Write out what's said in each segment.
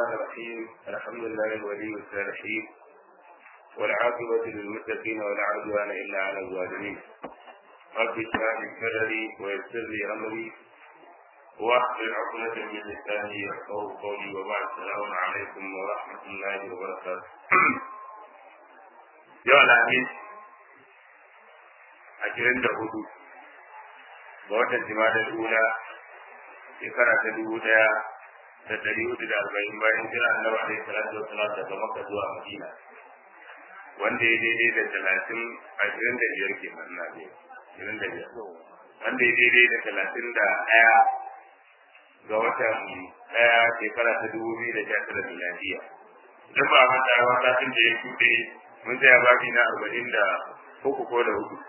الرحمن الرحيم الحمد لله ولي الصالحين والعاقبة للمتقين ولا عدوان إلا على الظالمين رب اشرح لي صدري ويسر لي أمري واحلل عقدة من لساني يفقهوا قولي وبعد السلام عليكم ورحمة الله وبركاته يا العميد أجرن هدوء ga watan jimadar ula shekara ta dubu daya da dari hudu da arba'in bayan jira annabi alaihi salatu wasalam daga makka zuwa madina wanda ya daidai da talatin ashirin da biyar ke manna ne ashirin da biyar wanda ya daidai da talatin da ɗaya ga watan ɗaya shekara ta dubu biyu da sha tara miladiya idan ba a manta ba satin da ya shuɗe mun tsaya babi na arba'in da uku ko da hudu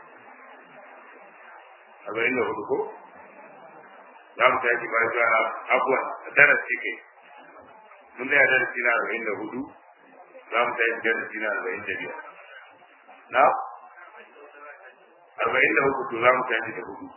arba'in da hudu ko za mu tashi ba ga abuwan darasi kai mun da darasi na arba'in da hudu za mu tashi darasi na arba'in da biyar na arba'in da uku to za mu tashi da hudu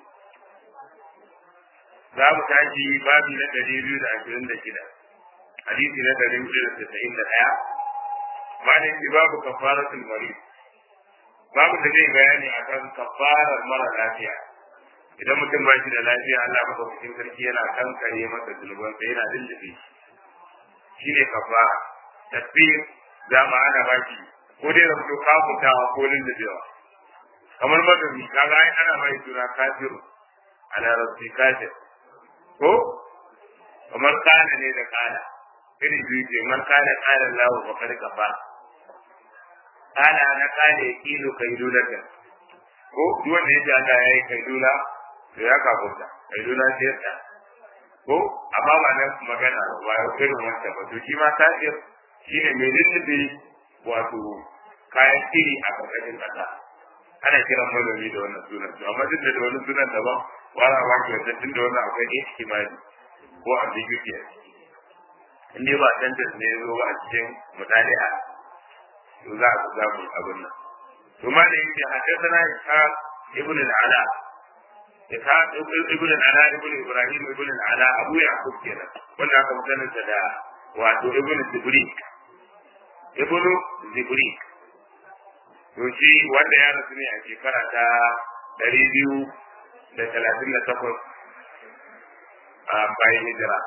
za mu tashi babi na ɗari biyu da ashirin da shida hadisi na ɗari biyu da tasa'in da ɗaya malin shi babu kafaratul marid babu da zai bayani akan kafarar mara lafiya idan mutum ba shi da lafiya Allah madaukakin sarki yana kankare masa zunuban sai yana lullube shi ne kafara tasbih za mu ana ba shi ko dai da mutum kafutawa ko lullubewa kamar madami kaga ai ana mai suna kafiru a larabci kafir ko kamar kana ne da kana irin biyu ce man kana kana lahu wa kad kafa kana na kana yakilu kaidulaka ko duk wanda ya ji Allah ya yi kaidula to ya kafunta kai duna siyarta ko amma ba nan magana ba ya irin wanda ba to shi ma kafir shi ne mai lullube wato kayan iri a ƙarƙashin ƙasa ana kiran manomi da wannan sunan to amma duk da wani sunan daban wala ba ki wanda tun da wannan akwai ihtimali ko ambiguity a ciki in dai ba tantance ne zo ba a cikin mutali'a to za a samu abin nan to ma da yake haddathana ishaq ibn al-ala ishaq ibn al-ala ibn ibrahim ibn al-ala abu yaqub kenan wanda aka mutanen sa da wato ibn zibrik ibn zibrik to shi wanda ya rasu ne a shekara ta ɗari biyu da talatin da takwas a bayan hijira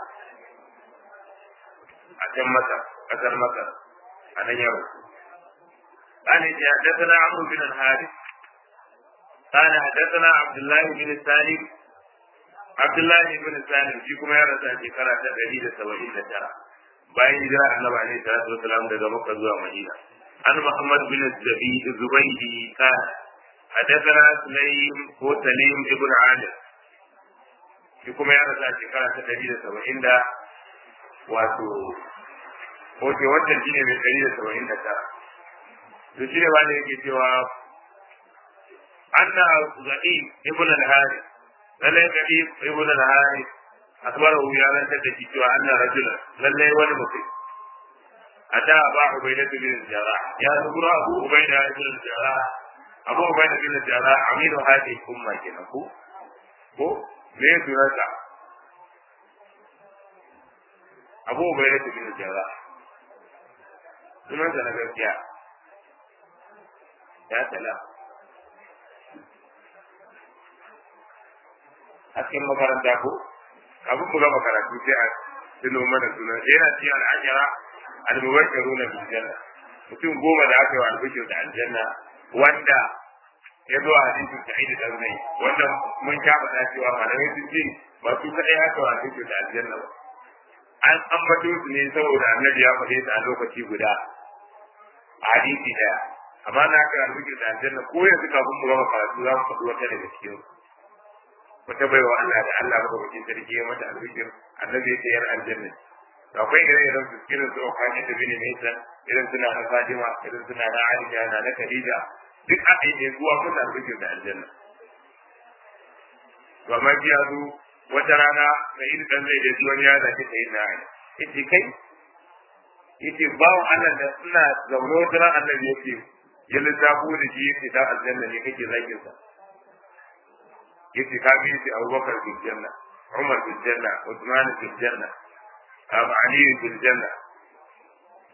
a can masar ƙasar masar a nan ya rasu قال حدثنا عمرو بن الحارث قال حدثنا عبد الله بن سالم عبد الله بن سالم shi kuma ya rasa shekara ta ɗari da saba'in da tara bayan hijira annabi alaihi salatu wasalam daga makka zuwa madina an muhammad bin zubaydi kana حدثنا سليم هو سليم ابن عامر shi kuma ya rasa shekara ta ɗari da saba'in da wato Oke wannan shine mai ɗari da saba'in da tara. To shi ne wani yake cewa أن غريب ابن الحارث لله غريب ابن الحارث أخبره يا من تدكي أن رجلا لله ولمسلم أتى أبا عبيدة بن الجراح يا ذكر أبو عبيدة بن الجراح أبو عبيدة بن الجراح عميل هذه الأمة كنكو ko me sunansa abu bai da bin jara sunansa na gaskiya ya tala a cikin makaranta ko kafin mu gama karatu sai a tuno mana suna yana cikin al'ajara al-mubashiruna bil janna mutum goma da aka yi wa albishir da aljanna wanda ya zo a hadisin sa'id da zai wanda mun sha faɗa cewa malamai sun ce ba su kaɗai aka wa albishir da aljanna ba an ambato su ne saboda annabi ya faɗe su a lokaci guda a hadisi daya amma na aka albishir da aljanna ko yanzu kafin mu gama karatu za mu faɗi wata daga cikin su wata baiwa Allah da Allah maka bakin sarki ya mata albishir annabi ya yar aljanna to akwai ire iren su irin su Ukhani da bin Maisan irin suna na Fatima irin suna na Aisha na na Khadija duk aka yi ne zuwa kusa albishir da aljanna to amma ji ya zo wata rana sai in dan zai da wani ya zaki sai na ai yace kai yace bawo Allah da suna zaune wata ran annabi yace ya lissafo da shi yace ta aljanna ne kake zakin sa yace ka bi shi Abubakar fil janna Umar fil janna Uthman fil janna Abu Ali fil janna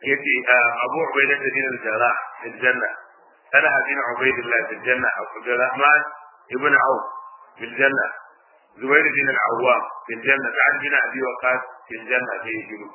yace Abu Ubaidah bin al-Jarrah fil janna Talha bin Ubaidillah fil janna Abdurrahman ibn Auf fil janna Zubair bin al-Awwam fil janna Sa'ad bin Abi Waqqas fil janna sai shiru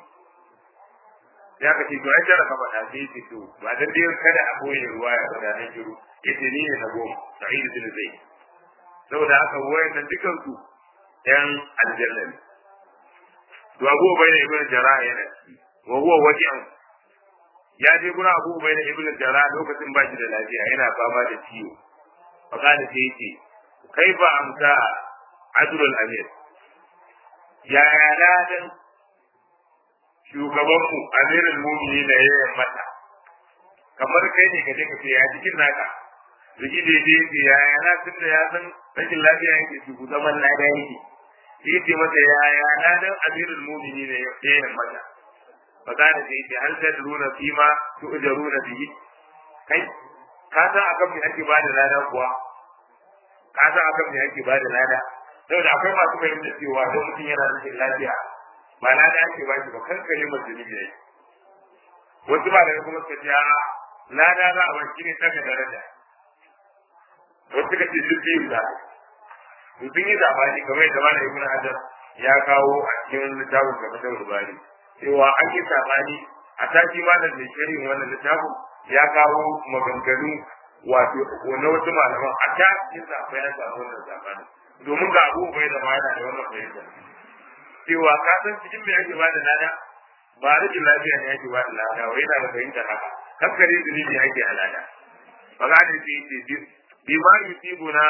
ya kace to ai jara ka faɗa sai ce to ba dan dai kada a boye ruwa ya faɗa nan shiru yace ni ne na goma Sa'id bin Zaid saboda haka wayannan dukan su yan aljanna ne to Abu Ubaidah ibn Jarrah yana wa huwa waji'un ya je gura Abu Ubaidah ibn Jarrah lokacin ba shi da lafiya yana fama da ciwo fa kana sai yace kai ba amsa Abdul Amir ya ya ladan shugabanmu Amirul Mu'minin da ya mata kamar kai ne ka je ka ce ya cikin naka Rigi da je ce ya ya na tun da ya san rashin lafiya yake su zaman lada yake sai ce mata ya ya ladan Amirul Mu'minin da ya mata فقال سيدي هل تدرون فيما تؤجرون به kai ka san akan me ake bada lada kuwa ka san akan me ake bada lada saboda akwai masu fahimtar cewa don mutum yana rashin lafiya ba lada ake ba shi ba kankare masu ne yayi wasu ba daga kuma suka ce a lada za a bashi ne daga daraja wasu suka ce duk biyu da sun yi zabani kamar yadda mana ibn hajar ya kawo a cikin littafin gaba da rubani cewa an yi sabani a tashi malam mai shirin wannan littafin ya kawo maganganu wato na wasu malaman a ta yin zafa ya samu wannan sabani domin ga abu bai da ma yana da wannan fahimta cewa ka san cikin me ake bada lada ba rikin lafiya ne ake bada lada wai yana da fahimtar haka kankare zunubi ake a lada magana ce ce bi ma yusibuna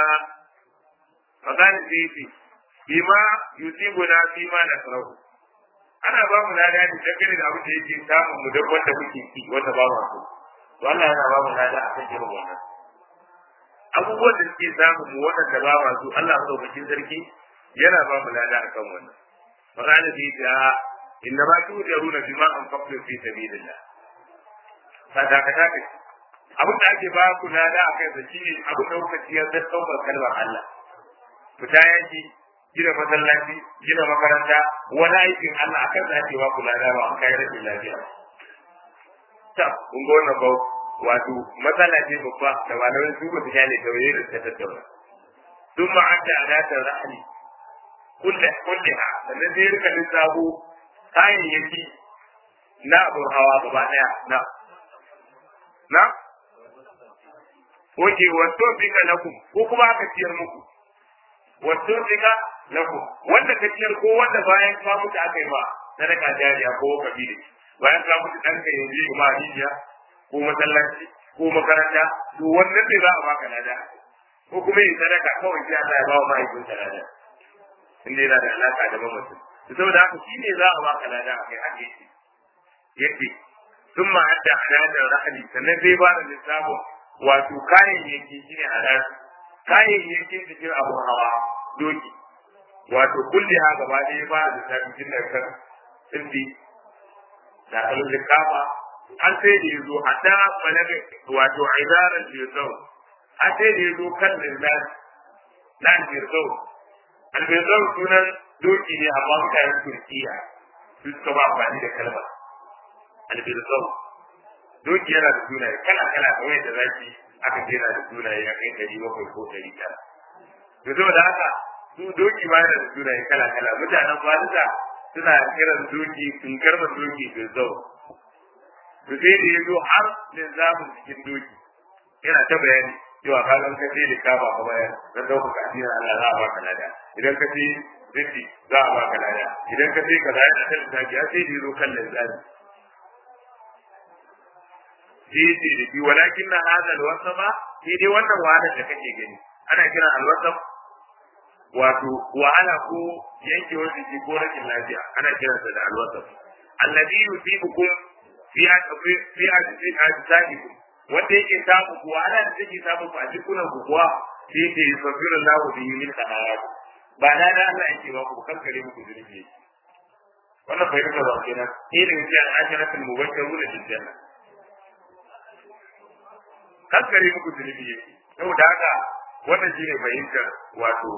magana ce ce bi ma yusibuna fi ma nasrahu ana ba mu lada ne dangane da abin da yake samun mu duk wanda muke ci wanda ba mu so to Allah yana ba mu lada akan irin wannan abubuwan da suke samun mu waɗanda ba mu so Allah sauƙaƙin sarki yana ba mu lada akan wannan magana da yake a inna ma tujaruna bima anfaqtu fi sabilillah sadaka ta ce abin da ake ba ku lada akan sa shine abin da kuka ciyar da saukar kalmar Allah fita yaki gina masallaci gina makaranta wani aikin Allah akan da ake ba ku lada ba an kai rashin lafiya ta kun ga wannan bau wato matsala ce babba da malamai su ba su kyale tawaye da ta tattauna sun ma'adda adatar rahali kulle kulle ha sannan sai rika lissafo kayayyaki na abin hawa gaba daya na na Oke, wato bika lakum ko kuma aka ciyar muku wato bika lakum wanda ka ciyar ko wanda bayan ka mutu aka yi ba sadaka jariya ko kabili bayan ka mutu dan ka yanzu ma hijiya ko masallaci ko makaranta to wannan ne za a baka lada ko kuma yi sadaka kawai sai Allah ya ba wa mahaifin lada inda yana da alaka da mamacin saboda haka shi ne za a baka lada a kai hake shi yake sun ma hadda hadadar rahali sannan zai ba da lissafin wato kayayyaki shi ne hadar kayayyaki cikin abu hawa doki wato kulli ha gaba ɗaya ba da lissafin jin da kan tsindi da kalin likafa an sai da yazo hatta balaga wato idaran jirzau an sai da yazo kan lillahi nan jirzau albezau sunan doki ne amma mutanen turkiya su suka ba amfani da kalmar albezau doki yana da sunaye kala kala kamar yadda zaki aka ce yana da sunaye ya kai ɗari bakwai ko ɗari tara to saboda haka su doki ma yana da sunaye kala kala mutanen farisa suna kiran doki sun karba doki bezau to sai da ya zo har linzamin cikin doki yana ta bayani cewa ka zan ka ce likama ka bayar na ɗaukaka addinin Allah za a baka lada idan ka ce zinti za a baka lada idan ka ce ka zai da kan zaki ya sai da zo kan linzami sai ce da shi walakin na hada alwasa ba sai dai wannan wahalar da kake gani ana kira alwasa wato wahala ko yankewar jiki ko rashin lafiya ana kiransa da alwasa alladhi yusibukum fi fi ajsadikum wanda yake samu kuwa ana da take samu a jikunan ku kuwa sai ce sabiru lahu bihi min khanayat ba na da Allah yake ba ku kankare muku zunubi wannan bai rika ba kenan sai da yake al-asharatul mubashshiruna bil janna kankare muku zunubi yake saboda haka wannan shine fahimtar wato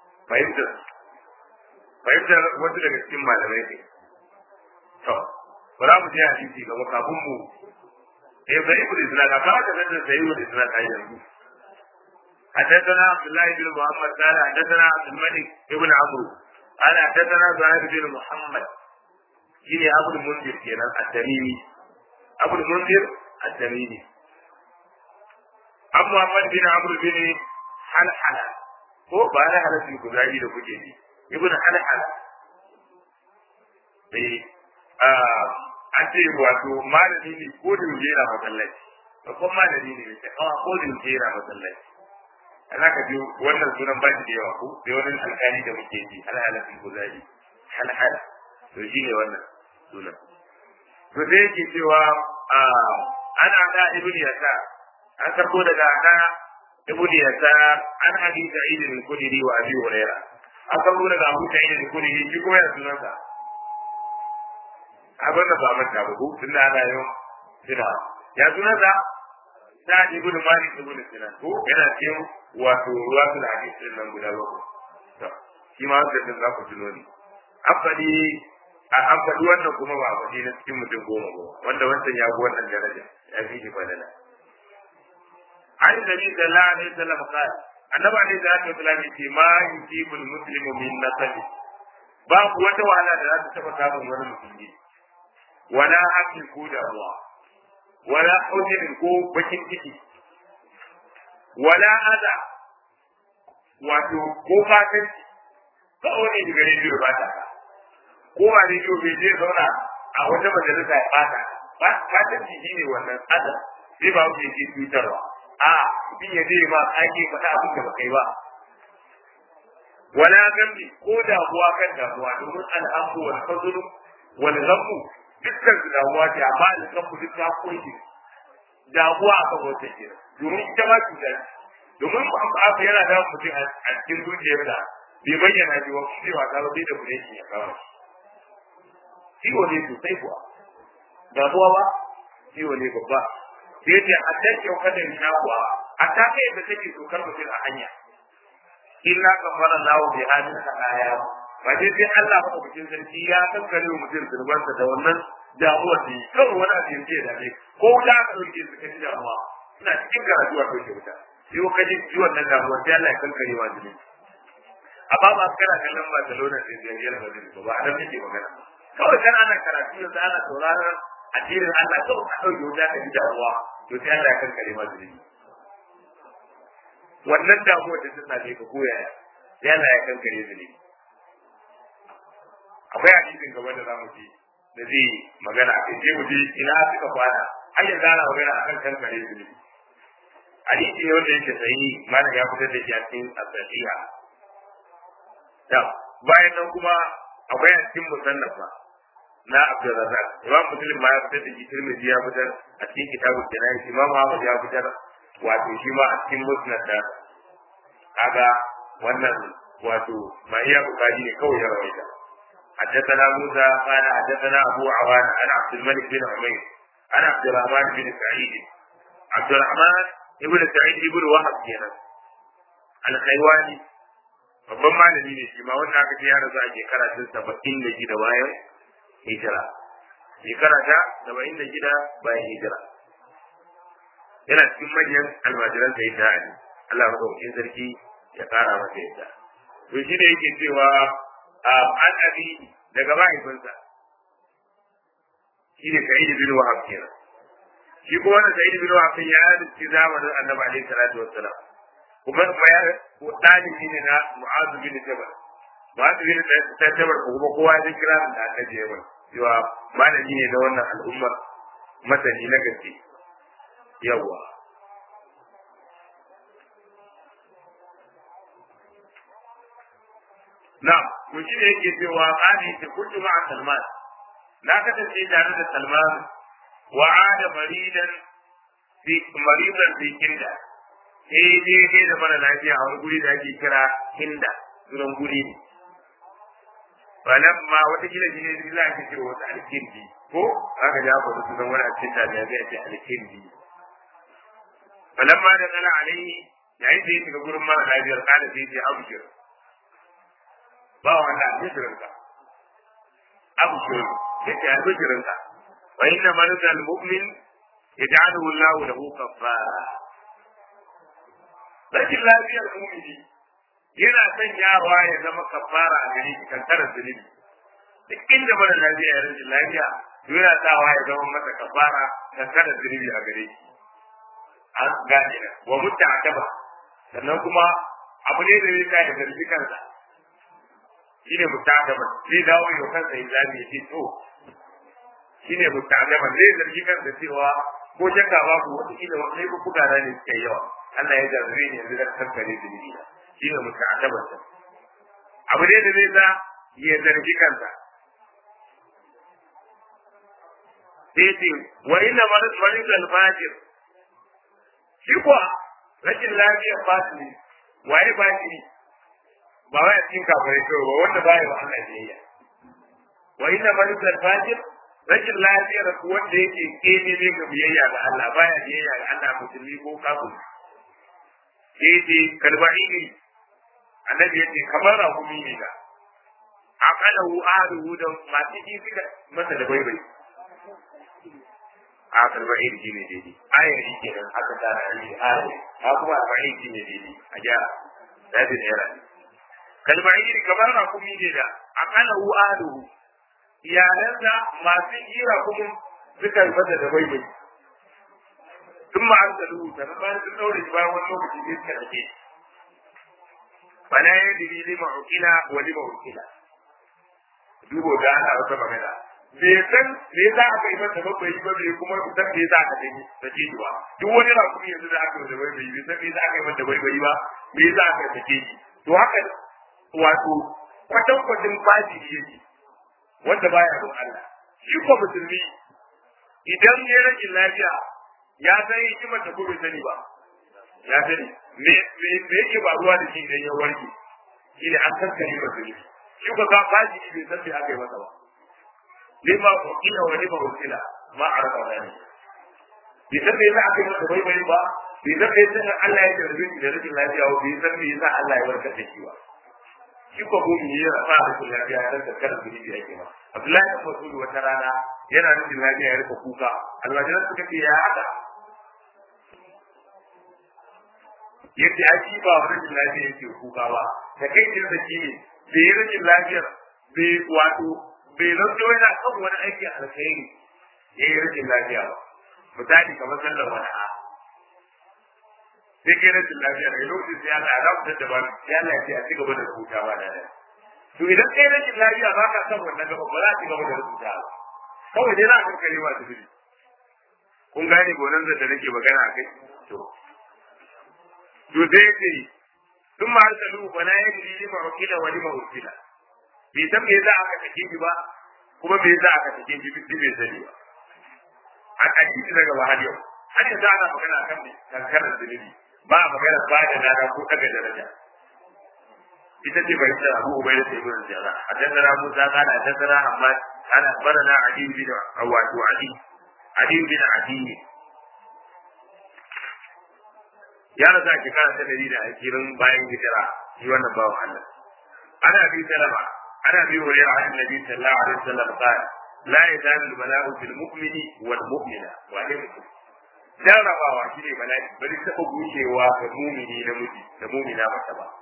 fahimtar fahimtar wasu daga cikin malamai ne to ba za mu je hadisi gaba kafin mu eh bai ibnu islam ka ka da sai ibnu islam a yanzu حدثنا عبد الله بن محمد قال حدثنا عبد الملك ابن عمرو قال حدثنا زهير بن محمد شيني ابو المنذر كان التميمي ابو المنذر التميمي ابو محمد بن عمرو بن حلحلة ko ba na halattun kuzari da kuke ji ibn halhala eh an ce wato malami ne ko da yaushe yana masallaci babban malami ne mai kawa ko da yaushe yana masallaci ana ka ji wannan sunan ba shi da yawa ko sai wani alƙali da muke ji halhala fil kuzari halhala to shi ne wannan sunan to sai yake cewa ana da ibn yasa an karbo daga ana ibn yasa an abi sa'id al-khudri wa abi hurairah an karbo daga abu sa'id al-khudri shi kuma ya sunansa abin da ba manta ba ko tun da ana yau sina ya sunan sa ta ibn malik ibn sinan ko yana cikin wato ruwa su da hadisin nan guda ba to shi ma da za ku tuno ni afadi a an faɗi wannan kuma ba faɗi na cikin mutum goma ba wanda wancan ya fi wannan daraja ya fi shi fadala an nabi sallallahu alaihi wasallam qala annabi alaihi salatu wasallam yace ma yusibul muslimu min nasabi babu wata wahala da za ta taba samun wani musulmi wala hakin ko damuwa wala hujin ko bakin ciki wala ada wato ko fatan kawai ne daga rediyo ba ta ko ba rediyo bai je zauna a wata majalisa ya bata fatan ciki ne wannan ada zai ba wuce ke cutarwa a bin ya zai ma ake faɗa abin da ba kai ba wala gambi ko damuwa kan damuwa domin al'amu wal fadlu wal ghammu dukkan su damuwa ce amma alƙafu duk ta kunshi damuwa a kan wata ke domin ita ma cuta domin abu yana da mutum a cikin zuciyar da bai bayyana shi wa cewa ta bai da bude shi ya kawo ciwo ne sosai kuwa damuwa ba ciwo ne babba sai ce a tashi yau kada ni kuwa a ta kai da take tokar mutum a hanya illa kafara lahu bi hadin aya ba dai sai Allah madaukakin sarki ya kankare wa mutum zurbansa da wannan damuwar da kawai wani abu yanzu ya dame ko da aka ɗauke su kaji damuwa ina cikin karatu a ɗauke wuta sai ka ji ji wannan damuwa sai Allah ya kankare wa jini amma ba kana kallon Barcelona da Real Madrid ba ba dan nake magana kawai kan ana karatu yanzu ana sauraron addinin Allah kawai ka ɗauke wuta ka ji damuwa to sai Allah ya kankare wa jini wannan damuwar da ta same ka koya sai Allah ya kankare jini akwai hadisin gaba da zamu ji da zai magana a kai mu je ina suka kwana har yanzu ana magana akan kankare su ne hadisi ne wanda yake sahihi malam ya fitar da shi a cikin as-sahiha da bayan nan kuma akwai a cikin musannafa na Abdurrazzaq Imam Muslim ma ya fitar da shi Tirmidhi ya fitar a cikin kitabul Janayi Imam Ahmad ya fitar wato shi ma a cikin Musnad da kaga wannan wato ma iya bukari ne kawai ya rawaita حدثنا موسى قال حدثنا ابو عوان عن عبد الملك بن عمير عن عبد الرحمن بن سعيد عبد الرحمن ابن سعيد ابن وهب kenan alkhaiwani babban malami ne shi ma wanda aka ce ya rasu a shekara ta saba'in da shida bayan hijira shekara ta saba'in da shida bayan hijira yana cikin manyan almajiran sai ta ali Allah madaukakin sarki ya kara masa yadda to shi da yake cewa an abi daga mahaifinsa shi ne sa'id bin wahab kenan shi ko wannan sa'id bin wahab ya rubuci zamanin annabi alaihi salatu wassalam kuma kuma ya dalibi ne na mu'azu bin jabal mu'azu bin jabal ko kuma kowa ya kira da annabi ya mai cewa malami ne na wannan al'ummar masani na gaske yawa na to shi ne yake cewa qani ta kullu ma'a salman na kasance tare da salman wa ada maridan fi maridan fi kinda eh je ne da mara lafiya a wani guri da ake kira kinda sunan guri ne falamma wata gida shi ne za a ce wata alkindi ko aka ja ko sunan wani a cikin da zai ce alkindi falamma da kana alaihi yayin da ya shiga gurin mara lafiyar kada sai ya abshir ba wanda a bishirin ka abshir ya ce a bishirin ka wa inna marzal mu'min yaj'aluhu Allahu lahu kaffara rashin lafiyar mu'mini yana sanyawa ya zama kafara a gare shi kankarar zunubi duk inda mara lafiya ya rashin lafiya yana sawa ya zama masa kafara kankarar zunubi a gare shi an gane da wa mutta ataba sannan kuma abu ne da zai sa ya zargi kansa shine mutta ataba zai dawo ya kansa ya zabi ya ce to shine mutta ataba zai zargi kansa cewa ko shakka babu wata kila wani ko kugana ne suke yawa Allah ya jarrabe ni yanzu da kankare zunubi na shine mutta ataba abu ne da zai sa ya zargi kansa sai ce wa inna marid al-fajir shi kuwa rashin lafiyar batini waye batini ba wai a cikin kafirai kawai ba wanda baya wa Allah biyayya wa inna marid al-fajir rashin lafiyar wanda yake kene ne ga biyayya ga Allah baya biyayya ga Allah musulmi ko kafiri sai ce kalba'i ne annabi yace kamar rahumi ne da aqalahu ahluhu da masu ji suka masa da baibai a arba'in shi ne daidai ayari kenan aka tara shi ayari ha kuma arba'in shi ne daidai a gyara da bi naira kalma'in kamar na kuma ne da akala hu aluhu iyalansa masu jira kuma suka fata da bai bai sun ma an tsalu ta na bayan sun daure shi bayan wani lokaci ne suka dake bana ya diri lima ukila wa lima ukila dubo da ana wata magana bai san me yasa aka yi masa ba bai ba bai kuma san me yasa aka yi da ke ba duk wani rakumi yanzu da aka yi da bai bai bai san me yasa aka yi masa bai bai ba me yasa aka yi take shi to haka wato kwatan kwatin fashi yake wanda baya don Allah shi ko musulmi idan ya rashin lafiya ya san hikimar da kuma sani ba ya sani me me me yake ba ruwa da shi idan ya warke shi ne an kankare musulmi shi ko ka fashi bai san me aka yi masa ba lima ukila wa lima ukila ma araba gani bai san me yasa aka yi masa bai bai ba bai san me yasa Allah ya tarbe shi da rashin lafiya ba bai san me yasa Allah ya warkar da shi ba shi ko mu yi rafa da rashin lafiya dan da kada gidi da yake ba Abdullahi ibn Mas'ud wata rana yana rashin lafiya ya rika kuka almajiran suka ce ya haka yace a shi ba rashin lafiya yake kuka ba da kai kin da shi ne bai rashin lafiyar bai wato bai zanto yana kan wani aiki alkhairi ya yi rashin lafiya ba misali kamar sallar wani a sai kai rashin lafiya da lokacin sai Allah ya dawo da ba sai Allah ya ce a cigaba da rubuta ba da da to idan kai rashin lafiya ba ka san wannan gaba ba za a cigaba da rubuta ba kawai dai za a kankare ma su biri kun gane gonan da nake magana a kai to to sai ce ثم أرسلوه فلا يدري لما وكل ولما أرسل bai san me yasa aka sake shi ba kuma me yasa aka sake shi duk bai sani ba a hadisi daga wahal yau har yanzu ana magana kan kankanar zunubi ba a magana ba da lada ko daga daraja ita ce bai tsara abu bai da sai mun jira hadathana musa kana hadathana amma ana barana ali bin wato ali ali bin adi ya rasa shekara ta dari da ashirin bayan hijira shi wannan bawan Allah ana bi salama عن ابي هريره عن النبي صلى الله عليه وسلم قال لا يزال البلاء في المؤمن والمؤمنه وعليكم jarrabawa shi ne bala'i bari taɓa gushewa ga mumini na miji da mumina mata ba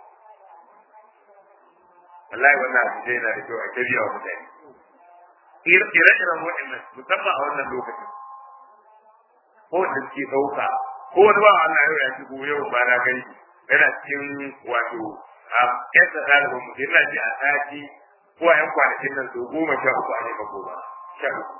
wallahi wannan abu zai na da kyau a tabiya wa mutane ire-iren waɗannan musamman a wannan lokacin ko da suke ɗauka ko wani ba Allah yau ya shigo yau ba na gani yana cikin wato a kesa ɗalibin mutum yana ji a sati ko a yan kwanakin nan sau goma sha uku a neman goma sha uku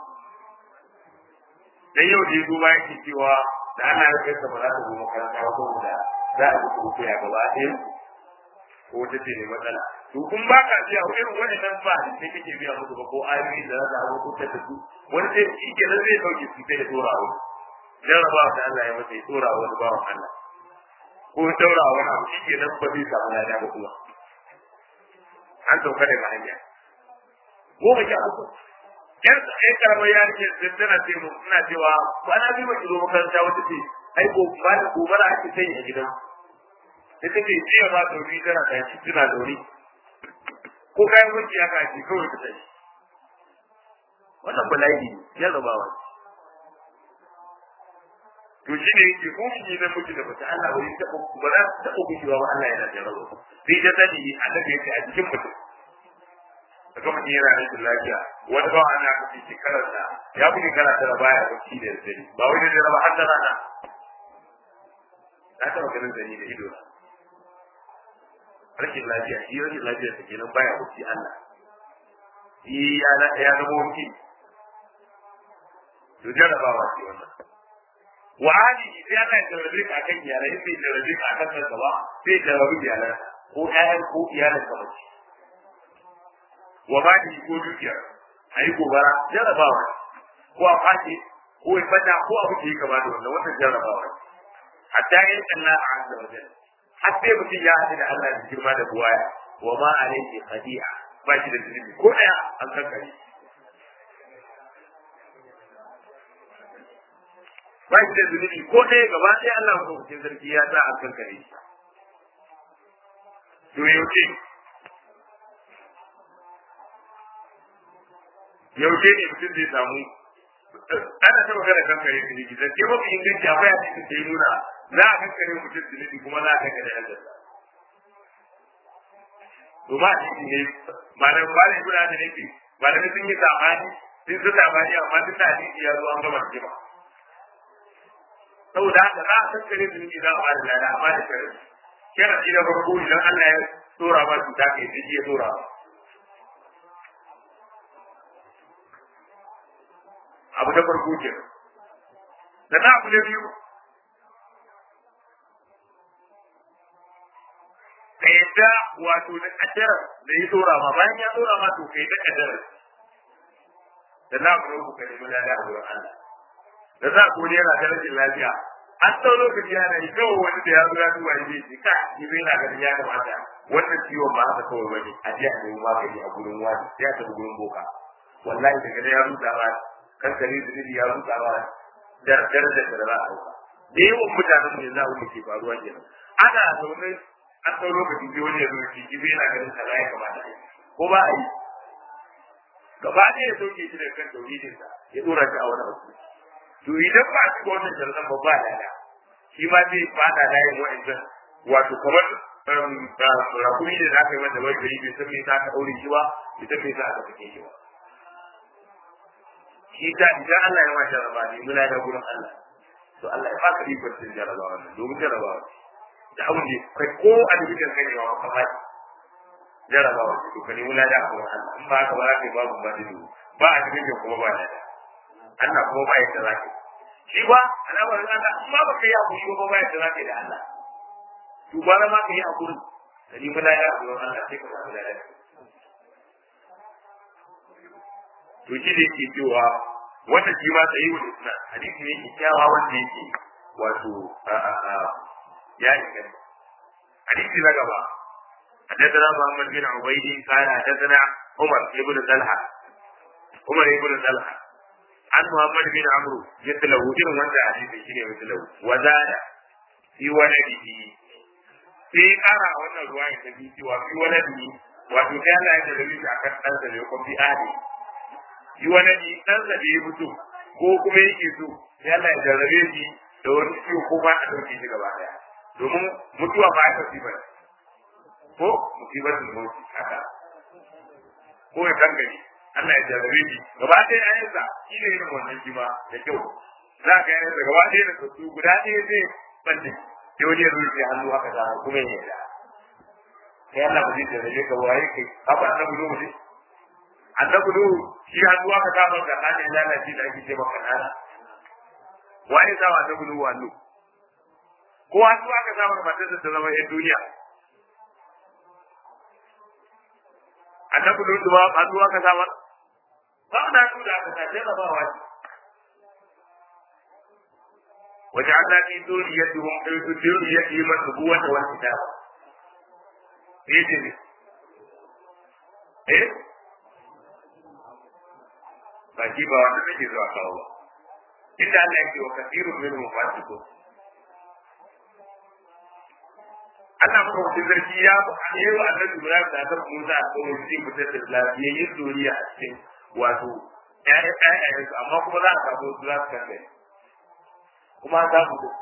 dan yau da duba yake cewa da ana ya kai ba za ta zo makaranta ba saboda za a ji kuma ya gaba ɗaya ko wata ce ne matsala to kun ba ka biya irin waɗannan ba da sai kake biya musu ba ko ayoyi da za a hukunta da su wani sai shi ke nan zai sauke su sai ya tora wani jarrabawa da Allah ya masa ya tora wani bawan Allah ko ya daura wani abu shi ke nan ba zai samu lada ba kuma an sauka daga hanya goma sha uku yar ai karamar yarinya da tana ce mu ina cewa kwana biyu ba ki zo makaranta wata ce ai ko ba da gobara ake sanya a gidan sai take jiya ma dauri tana tashi tana dauri ko kayan wanki haka ake kawai ta tashi wannan bala'i ne jarrabawa to shi ne yake ko shi na miji da mace Allah wani taɓa ba za su taɓa gushewa ba Allah yana jarraba sai da sani annabi yake a cikin mutum daga mutum yana rashin lafiya wani bawa ana kace shekarar da ya fi shekara tara baya bacci da dare ba wai da dare ba har da rana na taɓa ganin zani da ido na rashin lafiya shi rashin lafiya ta kenan baya bacci Allah shi ya ya zama wani to jarrabawa ce wannan wa hali sai Allah ya jarrabe ka akan iyalai sai ya jarrabe ka akan kanka ba sai ya jarrabe iyalan ko ƴaƴan ko iyalan ka mace wa ba da ko dukiya ayi gobara jarrabawa ko a fashe ko ya fada ko abu da ya kama da wannan wannan jarrabawa hatta yin Allah azza wa jalla har sai mutum ya haɗu da Allah da girma da buwaya wa ma alayhi khadi'a ba shi da zunubi ko daya an kankare ba shi da zunubi ko ɗaya gaba ɗaya Allah ko cikin sarki ya sa an kankare shi to yaushe yaushe ne mutum zai samu ana ta magana kankare zunubi da ke mafi inganci akwai a cikin sai nuna za a kankare mutum zunubi kuma za a kankare Allah to ba shi ne malam malam guda da nake malam sun yi sabani sun su sabani amma duk hadisi ya zo an gama jima saboda haka za a kankare zunubi za a ba da lada amma da sharadi sharadi na farko idan Allah ya tsora ma cuta kai sai ya tsora ba abu na farko ke da na abu na biyu ka yadda wato da kaddara da ya tsora ma bayan ya tsora ma to ka yadda kaddara da na abu na uku ka nemi lada a wurin Allah da za ku yana da rashin lafiya an tsau lokaci yana yi kawai wani da ya zo ya duba ya ce ka ni bai na ganin ya kamata wannan ciwon ba haka kawai bane a je a nemi magani a gurin wani ya tafi gurin boka wallahi daga da ya rusa ba kan kare da ya rusa ba darajar da za a dauka da yawan mutanen mu yanzu abin da ke faruwa kenan ana zaune an tsau lokaci sai wani ya zo ya ce bai na ganin kaza ya kamata a yi ko ba a yi gaba ɗaya ya sauke shi daga kan tauhidinsa ya dora shi a wani abu to idan ba a cikin wannan jarran ba ba da shi ma zai fada layin wa'ancan wato kamar rakumi da za ka yi wanda bai gari bai san me za ka ɗaure shi ba bai san me za ka fike shi ba shi ta idan Allah ya ma jarraba ne muna da gurin Allah to Allah ya baka ikon cin jarrabawa wannan domin jarrabawa da abin da kai ko a dukkan kai ba ka ba jarrabawa to ka nemi lada a gurin Allah in ba ka ba za ka yi babu ba da ba a cikin kuma ba da Allah kuma ba yadda za ka shi ba al'amarin Allah in ba baka yi hakuri ba ba yadda za ka da Allah to ba ma ka yi hakuri da ni mala ya hakuri Allah sai ka samu lafiya to shi ne yake cewa wanda shi ma sai wa isna hadisi ne yake kyawa wanda yake wato a a a ya yi gani hadisi na gaba حدثنا محمد بن عبيد قال حدثنا عمر بن طلحه عمر بن طلحه an Muhammad bin Amru yadda irin wanda a cikin shine mislahu wa zada fi waladihi sai kara wannan ruwa ya tafi cewa fi waladihi wato sai Allah ya tafi shi akan dan sa ne ko fi ahli fi waladi dan sa da ya fito ko kuma yake so sai Allah ya jarrabe shi da wani ciwo ko ba a dauke shi gaba daya domin mutuwa ba ta fi bane ko musibatul mauti haka ko ya kangare Allah ya jarrabe shi gaba ɗaya ayansa shi ne irin wannan shi ma da kyau za ka yi da gaba ɗaya da kasu guda ɗaya zai balle sai wani ya rufe hannu haka za kuma ya yarda sai Allah ba zai jarrabe ka waye kai haka annabi nuhu ne annabi nuhu shi hannu haka za ka ga ya lalace da ake ce maka nana waye za wa annabi nuhu hannu ko hannu haka za maka matarsa ta zama yan duniya annabi nuhu ba hannu haka za maka ba na nuna aka ta jarrabawa ce وجعلنا في ذريتهم في ذريتهم النبوة والكتاب. إيه جميل. إيه؟ baki ba wanda nake zuwa kawo ba inda Allah yake wa kasirun minhum fasiqun Allah ko wani zargi ya yi wa annabi Ibrahim da annabi Musa a kan wani fitar da lafiyayyen zuriya a cikin wato ƴaƴan ƴaƴan amma kuma za a samu su za su kasance kuma an samu din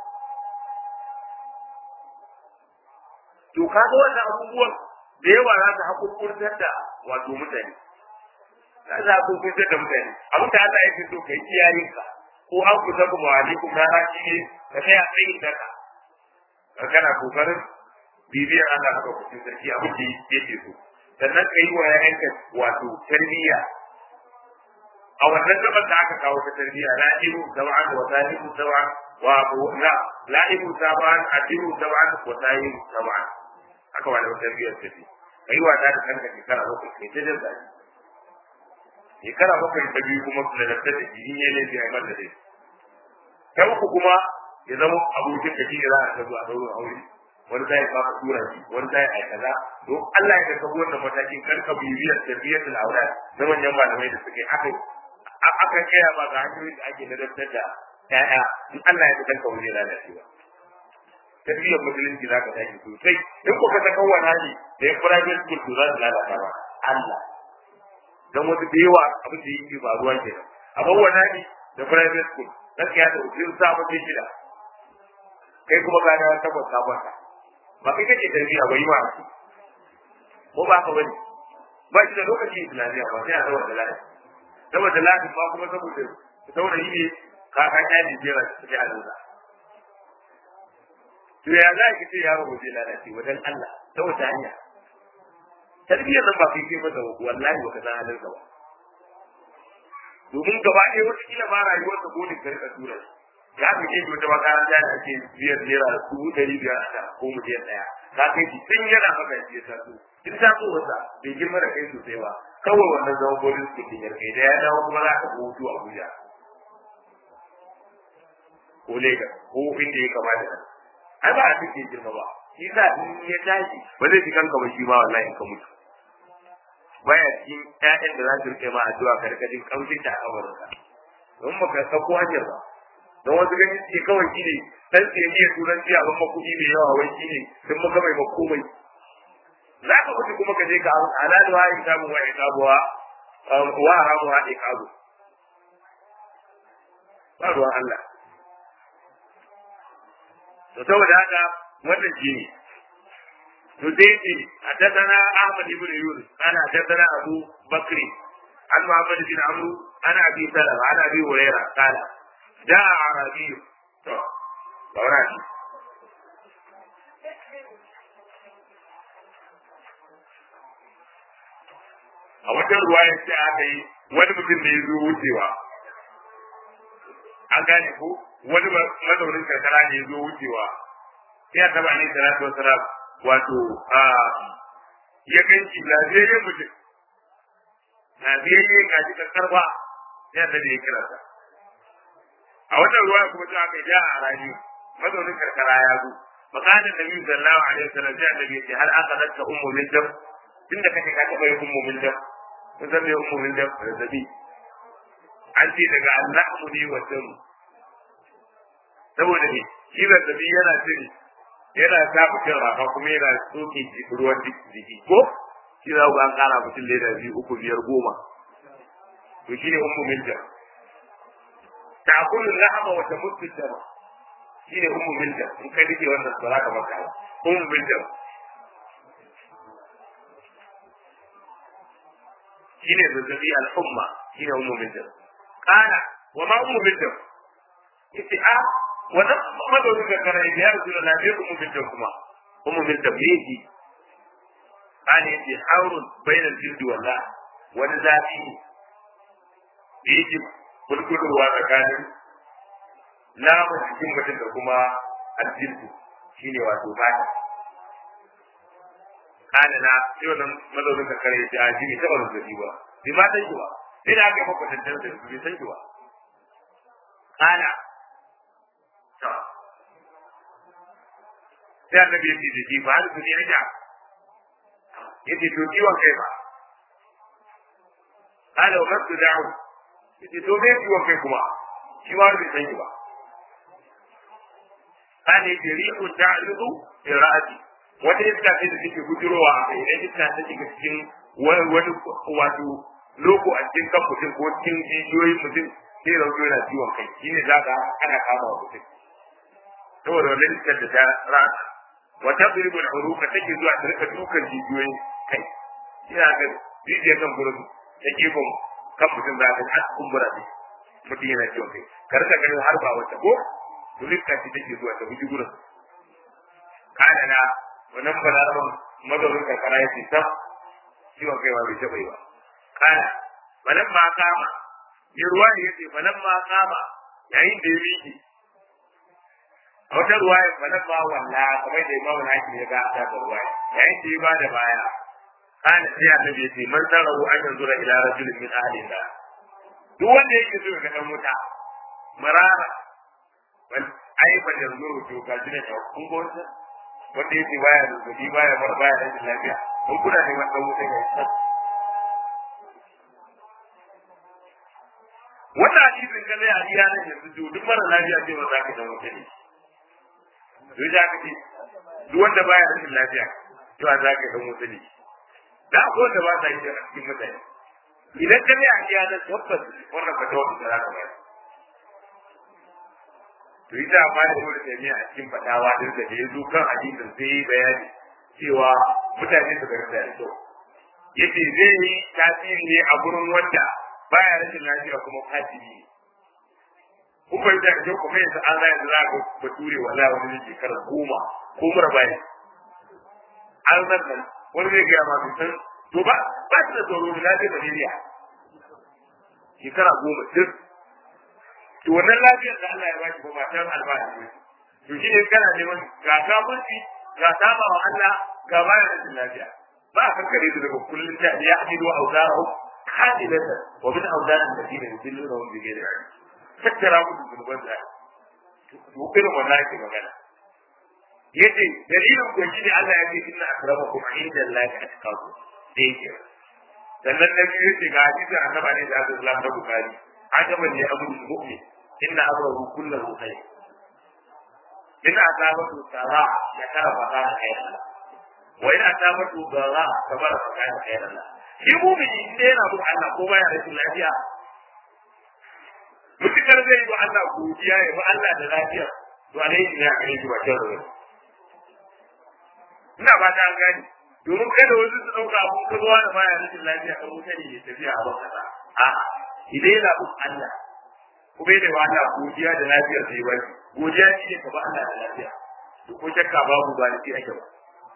to kaga wannan abubuwan da yawa za su hakurkurtar da wato mutane za su hakurkurtar da mutane abin da Allah ya fi so kai iyayenka ko an kusa ku ma alaikum na haƙi ne ka tsaya tsayin daka kana kokarin bibiyar Allah haka kucin sarki abin da yake so sannan ka yi wa yayanka wato tarbiyya a wannan gaban da aka kawo ta tarbiyya la ibu sab'an wa sahibu sab'an wa la la ibu sab'an adibu sab'an wa sahibu sab'an haka wani tarbiyyar ta ce kai wa da kanka shekara bakwai kai ta jin zafi shekara bakwai ta biyu kuma da lafta da shi ne ne sai mai da dai ta uku kuma ya zama abokin da shi ne za a ta zuwa daurin aure wani zai ba ka tura shi wani zai ai kaza to Allah ya ka wannan matakin kar ka bibiyar tarbiyyar da aure na manyan malamai da suke aka aka kaya ba ga hanyoyin da ake ladabtar da ƴaƴa in Allah ya ka kanka wani lalacewa tarbiyyar musulunci za ka tashi sosai in ko ka saka wani hali da ya private school to za su lalata ba Allah dan wasu da yawa abin da yake faruwa kenan amma wani hali da private school gaskiya da ukin sa mutum shida kai kuma ka da tabbata ka kwanta ba kai kake tarbiyya ba yi ma ko ba ka bane ba shi da lokacin islamiyya ba sai a dawo da lafiya saboda lafiya ba kuma saboda saboda yi ne ka ka kyale jera cikin halinsa to ya za ki ce yaro ba zai lalace wajen Allah ta wata hanya tarbiyyar nan ba kai ke masa wallahi ba ka san halin ba domin gaba ɗaya wata kila ba rayuwar ta gode ka rika tura ya fi ke wata makaranta da ake biyar naira dubu ɗari biyar a ko miliyan ɗaya ka kai shi tun yana maka ya taso in taso wasa bai girma da kai sosai ba kawai wannan zama boarding school din yarkai da ya dawo kuma za ka hutu Abuja ko Lagos ko inda ya kamata nan ai ba a cikin girma ba shi sa in ya tashi ba zai fi kanka ba shi ba wallahi in ka mutu baya cikin ƴaƴan da za su rike ma addu'a ka rika jin kamshin ta a kabarinka don ba ka sako hanyar ba don wasu ganin ce kawai shi ne dan sai iya turanci a ban kuɗi mai yawa wai shi ne sun maka mai makomai za ka mutu kuma ka je ka halalu ha in samu wa ikabuwa wa haramu ha ikabu ba ruwan Allah to saboda haka wannan shi ne to sai ce haddathana Ahmad ibn Yunus ana haddathana Abu Bakri an Muhammad bin Amr ana Abi Salama ana Abi Hurairah kala da Arabi to saurani a wajen ruwaya ce aka yi wani mutum da ya zo wucewa an gane ko wani mazaunin karkara ne ya zo wucewa sai a taba ne salatu wasalam wato a ya ganci lafiyayyen mutum lafiyayyen gaji karkarfa sai a tabi ya kira sa a wannan ruwa kuma sai aka ja a rani mazaunin karkara ya zo makanin nabi sallallahu alaihi wasallam sai annabi ya ce har aka zanta ummu min dam tunda kake ka taba yin ummu min dam kun san me ummu min dam zazzabi an ce daga allahu ne wa damu saboda ne shi zazzabi yana cire yana sa mutum rafa kuma yana soke ruwan jiki ko shi za ku an kara mutum leda biyu uku biyar goma to shi ne ummu milja ta kullu lahama wa tamuttu dama shi ne ummu milja in kai dake wannan ba za ka maka ummu milja shi ne zazzabi al-umma shi ne ummu milja kana wa ma ummu milja ita a wannan madaurin da kana ya rasu da lafiya ummu milja kuma ummu milja me yake kana yace haurun bainal jildi wallah wani zafi ne da yake kulkulurwa tsakanin namun jikin mutum da kuma aljildu shine wato bata kana na sai wannan mazaunin kakare ya ce a jini taɓa zazzabi ba bai ma san shi ba sai da aka yi maka tantan da bai san shi ba kana sai annabi ya ce da shi ba har su ne ya ja ya ce to ciwon kai ba kana wa kasu da'u yace to me ciwon kai kuma shi ma bai san shi ba kana yace rihu ta'idu fi ra'ati wata iska ce da take gudurowa a kai idan iska ta shiga cikin wani wato loko a cikin kan mutum ko cikin jijiyoyin mutum sai rauto yana ciwon kai shine za ka ana kama wa mutum saboda wannan iskar da ta rasa wa tadribu al-uruqa take zuwa ta rika dukan jijiyoyin kai ina ga jijiyar kan gurin ta gefen kan mutum za ka har kumbura ne mutum yana ciwon kai ka rika ganin har ba wata ko rika ce take zuwa ta buji gurin kana na wannan balaraban mazaunin karkara ya ce sam ciwon kai ba bai taɓa yi ba kana balan ma kama mai ruwa ne ya ce balan ma kama yayin da ya miƙe a wata ruwaya balan ma walla kamar da imamu hakim ya ga ta da ruwaya yayin da ya ba da baya kana sai annabi ya ce man tarahu an yanzura ila rajulin min ahli da duk wanda yake so ga dan wuta marara bal ai ba yanzuru to ga shi ne kun ga wanda wanda yake baya da gobi baya bar baya da lafiya kun kuna ne wannan wuta ne wannan hadisin ka zai a iya nan yanzu duk mara lafiya ce ba za ka dan wuta ne duk da ka ce duk wanda baya da lafiya to za ka dan wuta ne da akwai wanda ba sa yi a cikin mutane idan ka ne a iya na tabbas wannan ba ta wata za ka bayar to ita amma da wani taimiya a cikin fadawa din da ya zo kan hadisin sai yi bayani cewa mutane su ga da kyau yace zai yi tasiri ne a gurin wanda baya rashin lafiya kuma kafiri ne kun bai da kyau kuma yanzu an zai yanzu za ka bature wala wani shekarar goma ko mura bayan an zan nan wani zai gaya masu san to ba ba su da tsoro da lafiyar malaria shekara goma duk to wannan lafiyar da Allah ya baki ba matan albashi ne to shi ne kana neman ga kafirci ga saba wa Allah ga bayan rashin lafiya ba a kankare su daga kullum ta ya hadidu auzarahu hadilata wa min auzarin da dinin yudilluna wa bi ghairi ilm tattara musu zunuban da to irin wannan yake magana yace dalilin ko shine Allah ya ce inna akramakum inda Allah atqakum dai ke sannan na biyu yace ga hadisin annabi ne da Allah da Bukhari ajaban ne abu mu'min inna amrahu kullahu khair inna asabatu sara ya kara fata khairan wa in asabatu dara kabara fata khairan shi mu'mini inda yana bin Allah ko baya rashin lafiya mutukar zai yi wa Allah godiya ya bi Allah da lafiya to alaihi ne a gare shi ba kyan rai ina ba ta gani domin kada wasu su ɗauka abun ka zuwa da baya rashin lafiya kan wuta ne ya tafiya a ban kasa a'a idan yana bin Allah kuma yana wa Allah godiya da lafiyar da ya bari godiya shi ne ka ba Allah da lafiya to ko shakka babu ba da shi ake ba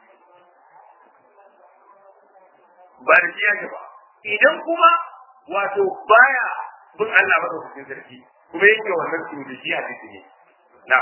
ba da shi ake ba idan kuma wato baya bin Allah ba da sarki kuma yake wannan su da shi a cikin ne na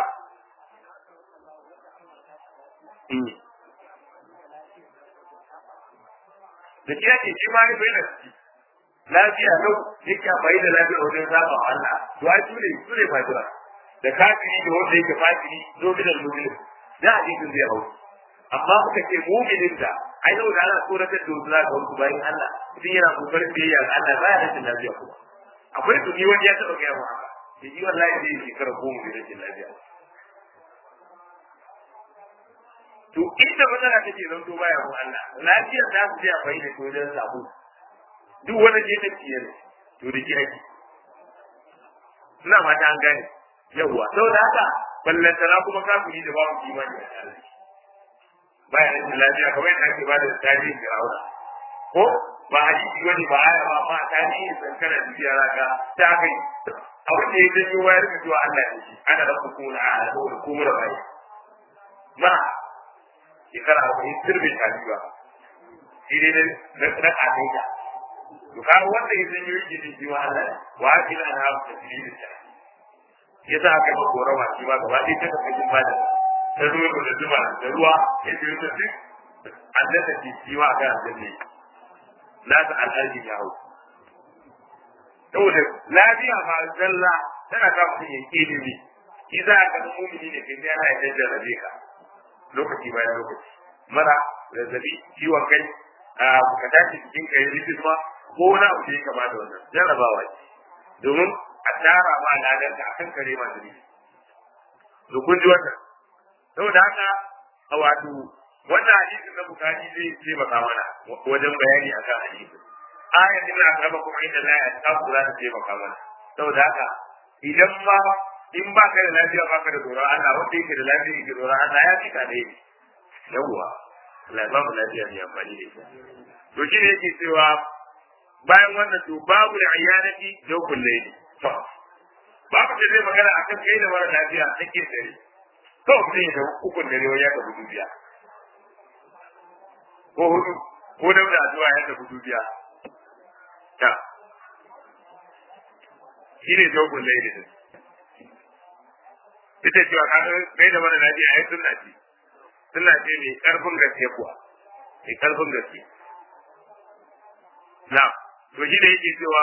da shi ake shi ma bai da shi lafiya lau yake bai da lafiya wajen zaba wa Allah to ai su ne su ne fatira da kafiri da wanda yake fatiri zo bidan mu'min da hadisin zai hau amma muka ce mu'minin da ai yau da ana tsoratar da wasu zaka wasu bayan Allah idan yana kokarin biyayya ga Allah ba ya rashin lafiya kuma akwai tuni wani ya taɓa gaya mu haka da yi wallahi zai yi shekara goma da rashin lafiya to inda matsala take zan to baya mu Allah lafiyar za su je a bai da wajen sabo duk wani je ta ciye ne to da kiraki ina mata an gane yawwa saboda haka ballantana kuma kafiri da babu imani a tare baya rashin lafiya kamar yadda ake bada tarihin Fir'auna ko ba hadisi wani ba aya ba ma tarihin sankara da biya raka ta kai abin da ya janyo wayar da zuwa Allah ne shi ana da hukuna a da kuma da bai ma shekara arba'in sirrin tafiya shi ne na na kafin to ka wanda ya zanyo yi jini shi wa Allah wa ila na hawa da jini da yasa aka yi korawa shi ba gaba ɗaya ta kafin bada ta zo da zuba da ruwa ya ce ta duk annata ke ciwa a kan aljanna na ta alhaji ya hau saboda lafiya ma zalla tana ka mutum ya ke ilimi shi za a ga mumini ne kai sai ana yadda jarrabe ka lokaci bayan lokaci mara zazzabi ciwon kai ka tashi cikin kai rikis ma ko wani abu da ya kama da wannan jarrabawa ce domin a tara ma ladarka a kan kare masu rikis to kun ji wannan saboda haka a wato wannan hadisin na bukari zai taimaka mana wajen bayani akan hadisin ayat din na gaba kuma inda la ya ta kula da taimaka mana saboda haka idan ma in ba ka da lafiya ba ka da tsoron Allah wanda yake da lafiya yake tsoron Allah ya fika da yake yawwa Allah ba mu lafiya ne amfani da ita to shi ne yake cewa bayan wannan to babu da ayyanati jawkul layli to babu da zai magana akan kai da mara lafiya take dare to mutum ya tafi ukun dare wani ya tafi dubiya ko hudu ko da da addu'a ya tafi dubiya ta shi ne jawkul layli din ita cewa kai da mara lafiya ai sunna ce sunna ce mai karfin gaske kuwa mai karfin gaske na to shi da yake cewa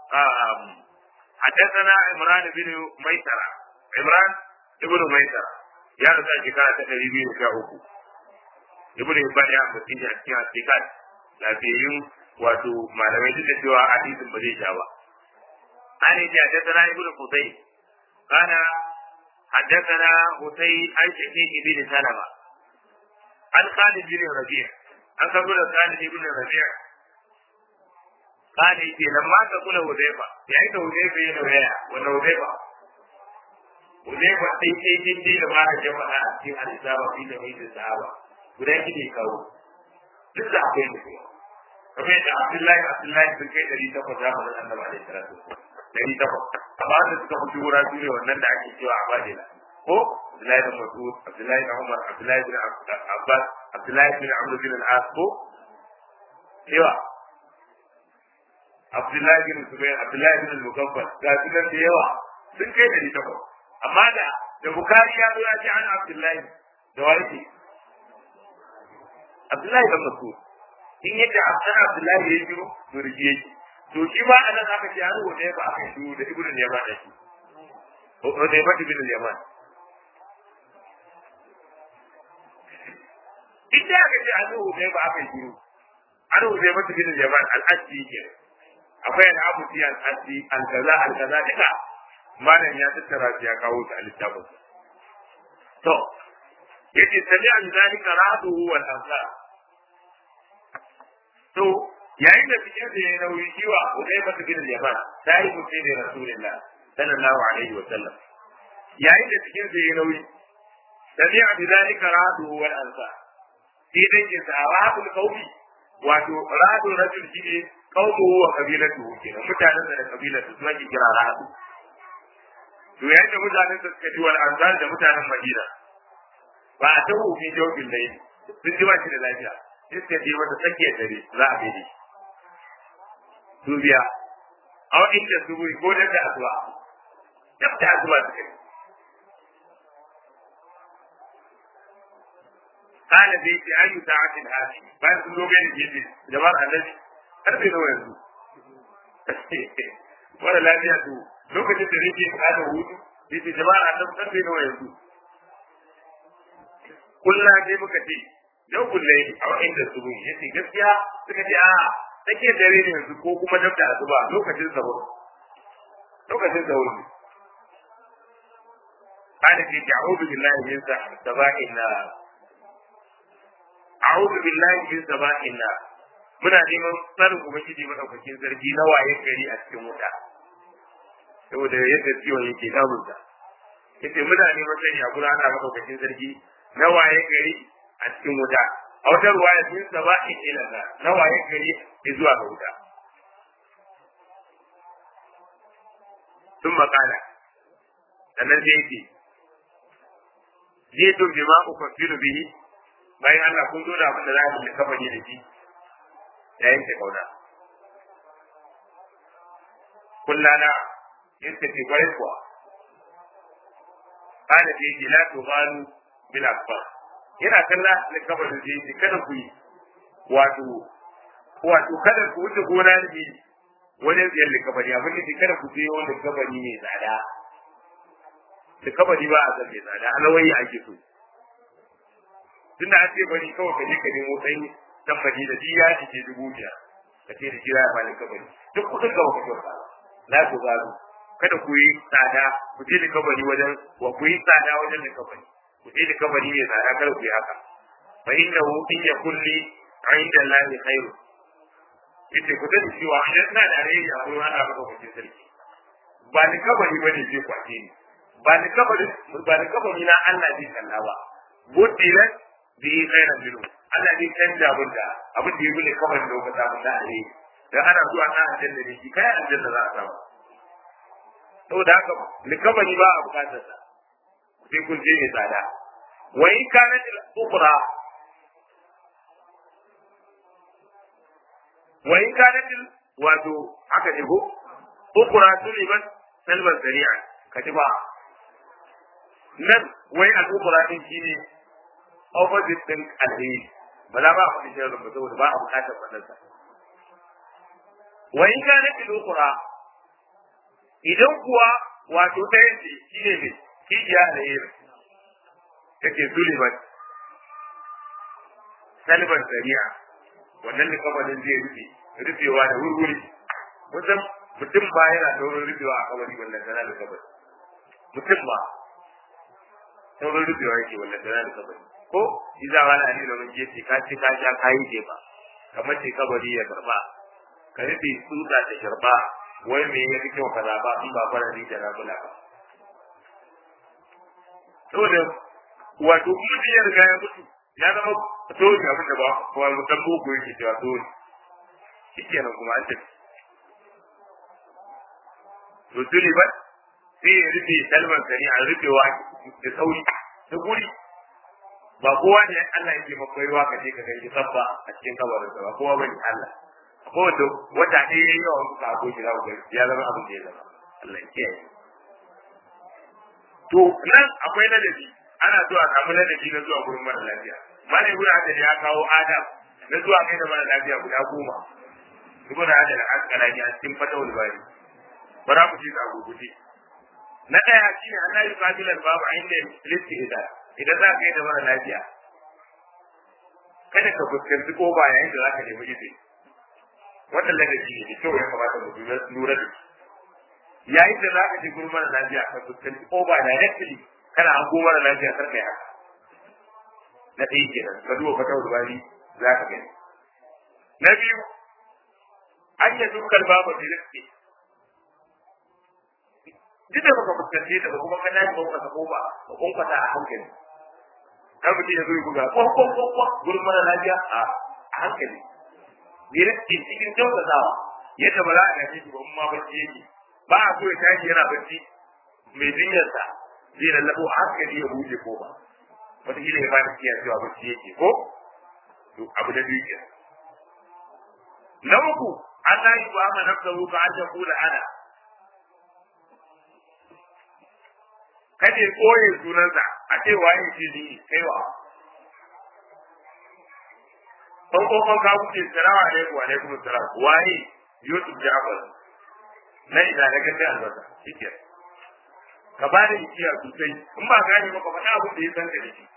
حدثنا عمران بن ميسرة عمران ابن ميسرة يا رسول شكرا تقريبي وشاهوكو ابن هبان يا مسيح أشكي أشكيكات لكن wato malamai duk da cewa hadisin ba zai sha ba an yi حدثنا ابن قتيل قال حدثنا حسين عن شقيق بن سلمة عن خالد بن ربيع عن قبل خالد بن ربيع قال يجي لما تقول حذيفة يعني حذيفة ينويا ولا حذيفة حذيفة تي تي تي تي لما جمع في الإسلام في جميع الصحابة guda shi ne kawo duk da akwai da kuma kamar yadda Abdullahi Abdullahi sun kai ɗari takwas zamanin annabi alaihi salatu ɗari takwas amma da suka fi shura su ne wannan da ake cewa a bajila ko Abdullahi bin Mas'ud Abdullahi bin Umar Abdullahi bin Abbas Abdullahi bin Amr bin al-As ko yawa Abdullahi bin Zubair Abdullahi bin al-Mukaffal ga su nan da yawa sun kai ɗari takwas amma da da Bukhari ya zo ya ce an Abdullahi da wani Abdullahi bin Mas'ud in yadda Abdullahi Abdullahi ya jiro to rige yake to shi ba anan aka ce an rubuta ba aka shi da Ibn Yaman da shi ko da Ibn Ibn Yaman inda aka ce an rubuta ba aka shi an rubuta ba Ibn Yaman al-Asdi ke akwai al-Abu Tiyan al-Asdi al-kaza al-kaza duka malam ya tattara shi ya kawo ta a littafin to yace sami'a zalika ra'atuhu wal ansar to yayin da cikin da ya nauyi kiwa Udai mata bin Yaman sai mu sai da Rasulullah sallallahu alaihi wa sallam yayin da cikin da ya nauyi sami'a zalika ra'atuhu wal ansar sai dai ke sa ra'atul qawmi wato ra'atul rajul shine qawmuhu wa qabilatuhu kenan mutanen da kabilatu su ake kira ra'atu to yayin da mutanen da suka ji wal ansar da mutanen Madina ba a ta hufi jawabin da yi sun ji ba shi da lafiya iska je mata tsakiyar dare za a gaide su biya a inda su buri ko da asuba dab da asuba su kai kana zai ce ayu ta'atin hadi bayan sun zo gani gefe jama'ar annabi karfe nawa yanzu wala lafiya to lokacin da nake kada hutu yace jama'ar annabi karfe nawa yanzu kullum dai muka ce yau kullum a inda su gun yace gaskiya suka ce a take dare ne yanzu ko kuma dab da asuba lokacin sahur lokacin sahur ne kana ce a'udhu billahi min saba'in na a'udhu billahi min saba'in na muna neman tsarin ubangiji madaukakin sarki na waye gari a cikin wuta saboda yadda ciwon yake damunsa yace muna neman sani a gurana madaukakin sarki na waye gari a cikin wuta a wata ruwaya sun saba in ila na waye gari zuwa ga wuta sun makala sannan sai yake je to bi ma ku kafiru bihi bayan Allah kun zo da abin da za ku kafa ne da shi ya yanke kauna kullana yadda ke kwarai kuwa kana da yake la tuqalu bil akbar yana kalla da kabar da yake kada ku yi wato wato kada ku wuce gona ne wajen ziyar likabari abin da kada ku je wanda kabari mai tsada likabari ba a san mai tsada alawai ake so tunda an ce bari kawai ka je ka nemo sai tambari da diya shi ke dubu biyar ka ce da shi ya bani kabari duk kudin ka baka kyauta la ku zaru kada ku yi tsada ku je likabari wajen wa ku yi tsada wajen likabari ku je likabari mai tsada kada ku yi haka fa innahu in yakulli inda Allah khairu yace ku sani cewa idan na da rai a wurin Allah maka kwace sarki ba ni kabari ba ne zai kwace ni ba ni kabari ba ni kabari na Allah zai kalla ba buddilan bi khairan minhu Allah zai canja abin da abin da yake kabarin da kuka samu da alheri dan ana zuwa na aljanna ne shi kai aljanna za a samu saboda haka likabari ba a bukatar sa sai kun je mai tsada wa in kana al-ukhra wa in kana wato haka ne ko ukhra suliban salman sari'a kaji ba nan wai al-ukhra din shine opposite din alheri ba za ba a faɗi shirin ba saboda ba a bukatar faɗarsa wa in kana al-ukhra idan kuwa wato ɗayan ce shi ne mai kijiya da yin yake suliban salban sariya wannan da kabarin zai rufe rufewa da wurwuri wajen mutum ba yana saurin rufewa a kabari wannan tana da kabari mutum ba saurin rufewa yake wannan tana da kabari ko shi za wani ali da wani ce ka ci ka sha ka yi ce ba kamar ce kabari ya karba ka rufe tsutsa ta sharba wai me ya fi kyau ka zaba in ba farari da rabula ba saboda wato mutum ya riga ya mutu ya zama tori abin da ba kuma mutan boko yake cewa tori shi kenan kuma an tafi to tuli ba sai ya rufe salman sani a rufewa da sauri da guri ba kowa ne Allah yake makwaiwa ka je ka gani sabba a cikin kabarinsa ba kowa bane Allah ko da wata ɗaya ya yi yawan suka ako shi za ku ya zama abin da ya zama Allah ya kiyaye to nan akwai ladabi ana so a samu ladabi na zuwa gurin mara lafiya malai guda da ya kawo adam na zuwa kai da mara lafiya guda goma ibn hadal al-asqalani a cikin fatawul bari bara ku ji da guguje na daya shine Allah ya fadilar babu inda listi idan idan za ka yi da mara lafiya kada ka fuskanci ko ba yayin da za ka nemi izini wannan ladabi ne da kyau ya kamata mu lura da shi yayin da za ka je gurin mara lafiya ka fuskanci ko ba directly kana an mara lafiya kar kai haka na ɗaya kenan ka duba fata bari za ka gani na biyu an yi dukkan babu da riski duk da baka fuskance ta ba kuma ka dace ba ka ko ba ka kunkwata a hankali kar mutum ya zo ya buga ko ko ko ko gurin mara lafiya a hankali direct cikin kyautatawa yadda ba za a gaji ba ma bacci yake ba a so ya tashi yana bacci mai jinyarsa zai lallabo a hankali ya buɗe ko ba wataƙila ya bada kiyar cewa bacci yake ko to abu da biyu kenan na uku Allah yi ba ma nafsahu ka an kula ana kaje koye sunansa a ce waye ce ni kaiwa ban kokon ka wuce salamu alaikum wa alaikum salam waye yusuf jafar na ina na gaskiya albasa shike ka ba da ikiya sosai in ba gane ba ka faɗa abin da ya san da shi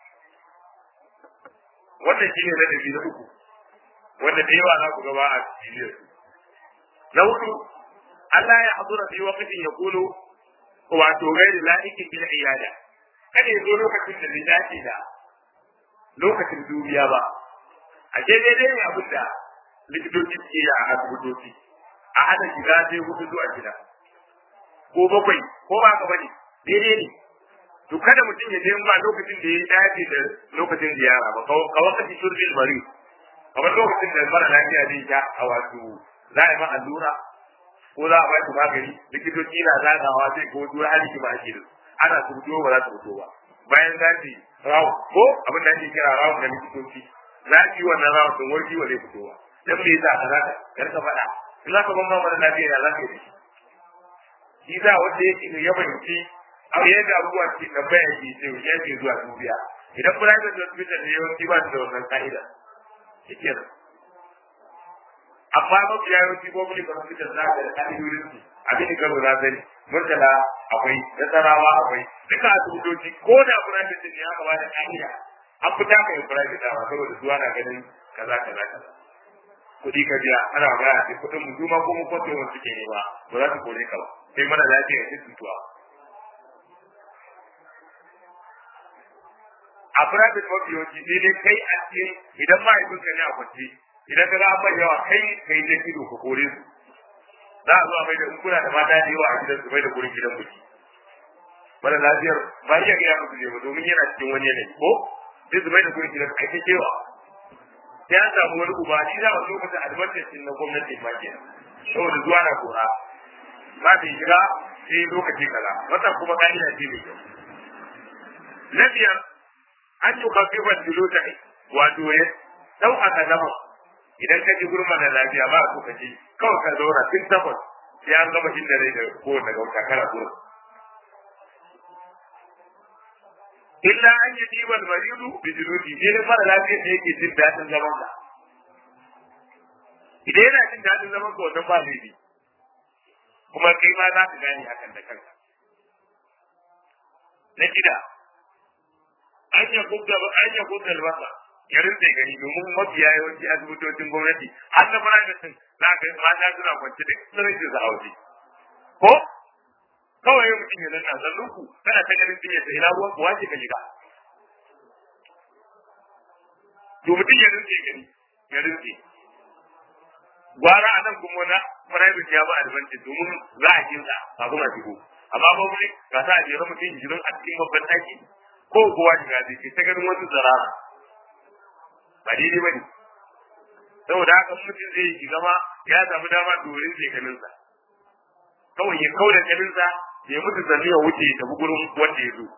wannan shine ladabi na uku wanda da yawa za ku gaba a cikin su na hudu Allah ya hadura fi waqtin yaqulu wato gairi la'ikin bil iyada kada ya zo lokacin da bai dace da lokacin duniya ba a ke daidai ne abin da likitoci ke yi a asibitoci a hada shiga sai hudu zuwa gida ko bakwai ko ba ka bane daidai ne to kada mutum ya je ba lokacin da ya dace da lokacin ziyara ba ka wakati shurbil mari kamar lokacin da mara lafiya zai sha a wato za a yi ma allura ko za a ba shi magani likitoci na zagawa zai ko zuwa hali ki ba ake da ana su fito ba za su fito ba bayan za su rawu ko abin da ake kira rawu da likitoci za su yi wannan rawu sun warki wa zai fito ba dan me yasa ka zaka kar ka faɗa in za ka ban ba mara lafiya ya za ka yi shi za wanda yake ya fahimci a yadda abubuwa ke tambaya ke ce ya ke zuwa dubiya idan private hospital ne yawanci ba su da wannan ka'ida shi kenan amma mafi yawanci public hospital za ka da ka'idodin su abin da karo na sani murtala akwai nasarawa akwai duka asibitoci ko da private ne aka bada ka'ida an fita ka yi private dawa saboda zuwa na ganin kaza kaza kaza kuɗi ka biya ana magana sai kuɗin mu juma ko mu kwato wani suke ne ba ba za su kore ka ba sai mana lafiya sai tutuwa a private mafi yawanci sai dai kai a cikin idan mahaifinka ne a kwanci idan ka ga an bai yawa kai kai dai ido ka kore su za a zo a mai da in kuna da mata da yawa a gidan su mai da gurin gidan biki wani lafiyar ba iya gaya musu ne ba domin yana cikin wani yanayi ko sai su mai da kuma gidan aiki cewa sai an samu wani uba shi za a lokacin advantage na gwamnati ma ke saboda zuwa na kora ba ta shiga sai lokaci kaza wata kuma ka'ida ce mai kyau na biyar an yi kafifar dilota wato ya sauƙaƙa zama idan ka ji gurma da lafiya ba so ka ji kawai ka zauna tun takwas sai an gama inda rai da kowane ga wata kara gurin illa an yi ɗiban maridu bi jinuti ne da mara lafiya da yake jin daɗin zaman ka idan yana jin daɗin zaman ka wannan ba laifi kuma kai ma za ka gane hakan da kanka na shida an yi kubda an yi kubda albasa ya rinse gani domin mafiya yawanci asibitocin gwamnati har na private za ka mata suna kwance da tsirrai su a waje ko kawai mutum ya zanna zallun ku kana ta ganin sun yadda ina ruwan kuwa ce ka shiga to mutum ya rinse gani ya rinse gwara a nan kuma na private ya ba advantage domin za a kinsa kafin a shigo amma ba mu ga sa a jera mutum jirin a cikin babban ɗaki ko kowa shiga zai ce ta ganin wasu zarara ba daidai ba ne saboda haka mutum zai yi zama ya samu dama domin zai ganinsa kawai ya kauda ganinsa ya mutu zanni ya wuce ya tafi gurin wanda ya zo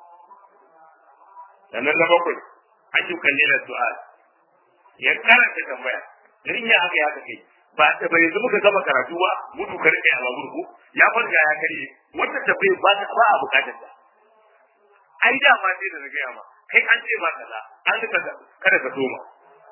sannan na bakwai ayyukan ne da su'al ya karanta tambaya irin ya haka ya haka kai ba ta bai yanzu muka gama karatu ba mutu ka rike a babur ko ya farga ya karye wannan tambayar ba ta ba a bukatar ta ai da ma sai da na gaya ma kai an ce ma kaza an rika kada ka soma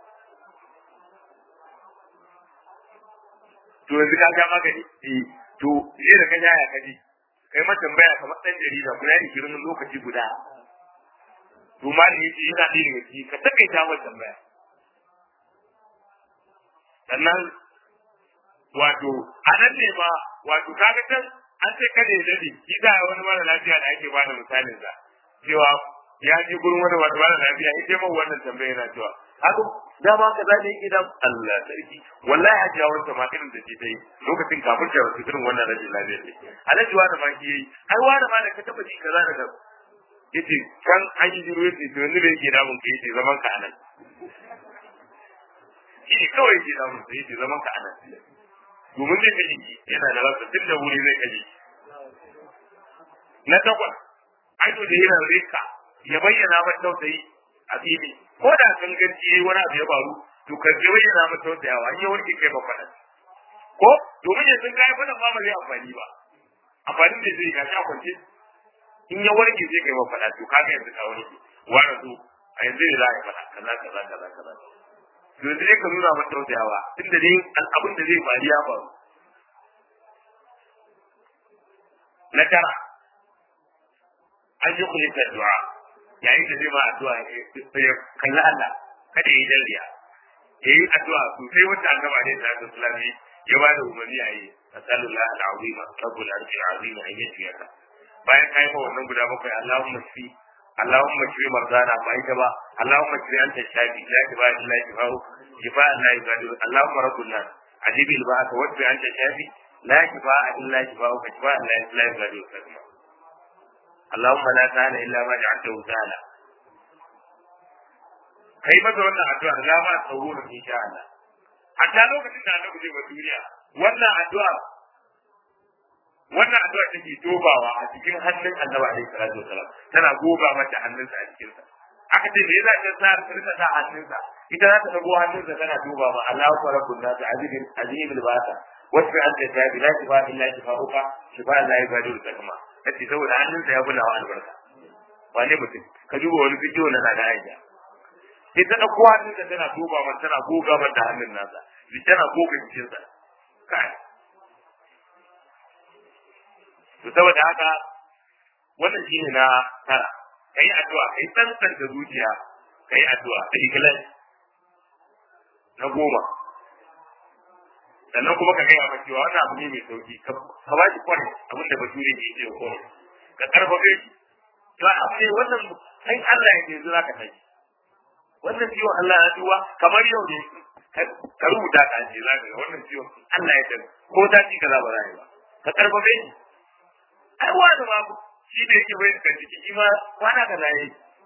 to yanzu ka ga magani eh to je da ka ya kaji kai ma tambaya kamar dan jarida guda ishirin lokaci guda to ma ne yace yana da ne ki ka takaita wa tambaya sannan wato a nan ne ma wato kaga can an ce kada ya dade shi da wani mara lafiya da ake bada misalin sa cewa ya je gurin wani wata mara lafiya ya ce min wannan tambaya yana cewa haka dama ka za ne idan Allah sarki wallahi hajiya wanda ma irin da ta yi lokacin kafin ta rasu irin wannan rashin lafiya ne alhaji wani ma ki yi ai wani ma da ka taba ji kaza da kaza yace kan an yi jiro yace to yanzu da yake damun ka yace zaman ka anan shi kawai yake damun ka yace zaman ka anan domin zai kaji yana da rasa tun da wuri zai kaji na takwas aido da yana rika ya bayyana mata tausayi a fili ko da kan ganci yayi wani abu ya faru to ka je bayyana mata tausayawa in ya warke kai ba faɗa ko domin yanzu kai faɗa ma ba zai amfani ba amfanin da zai gashi a kwance in ya warke zai kai ba faɗa to kaga yanzu ka warke wani zo a yanzu ne za a yi faɗa kaza kaza kaza kaza to yanzu ka nuna mata tausayawa tunda dai abin da zai faru ya faru na tara an yi kulita du'a yayin da zai ma addu'a ya kalli Allah kada yi dariya ya yi addu'a sosai wanda an gaba ne da ta sulami ya ba da umarni a yi asalullah al'azima rabbul arshi azima an yi ka bayan kai ma wannan guda bakwai Allahumma fi Allahumma shfi marzana ba ita ba Allahumma shfi anta shafi la shifa illa shifa'u shifa la yugadiru Allahumma rabbul nas ajibil ba'aka wa shfi anta shafi la shifa illa shifa'u shifa la yugadiru sakma اللهم لا سهل الا ما جعلته سهلا kai masa wannan addu'a za ma tsawon insha Allah hatta lokacin da annabi zai ba duniya wannan addu'a wannan addu'a take tobawa a cikin hannun annabi alaihi salatu wasalam tana goga mata hannunsa a cikin sa aka ce me yasa ta sa ta rika sa hannunsa ita za ta dago hannunsa tana duba ma Allahu rabbun nas azizul azimul basa wasu an ta tabi la shifa illa shifa'uka shifa la yubadiru sakma kace saboda hannunsa ya bulawa albarka wane mutum ka duba wani bidiyo na na Aisha sai ta dauko hannunsa tana duba man tana goga man da hannun nasa bi tana goga jikinsa kai to saboda haka wannan shine na tara kai addu'a kai tsantsanta zuciya kai addu'a da ikhlas na goma sannan kuma ka gaya maka cewa wannan abu ne mai sauki ka ba shi kwan abin da bature ke ce ko ka karfafe shi to abu ne wannan sai Allah ya yanzu zaka tashi wannan ciwon Allah ya duwa kamar yau ne ka rubuta ka ce zaka ga wannan ciwon Allah ya tafi ko ta ci kaza ba za ba ka karfafe shi ai wani ma shi da yake bai kan ciki shi ma kwana ka zai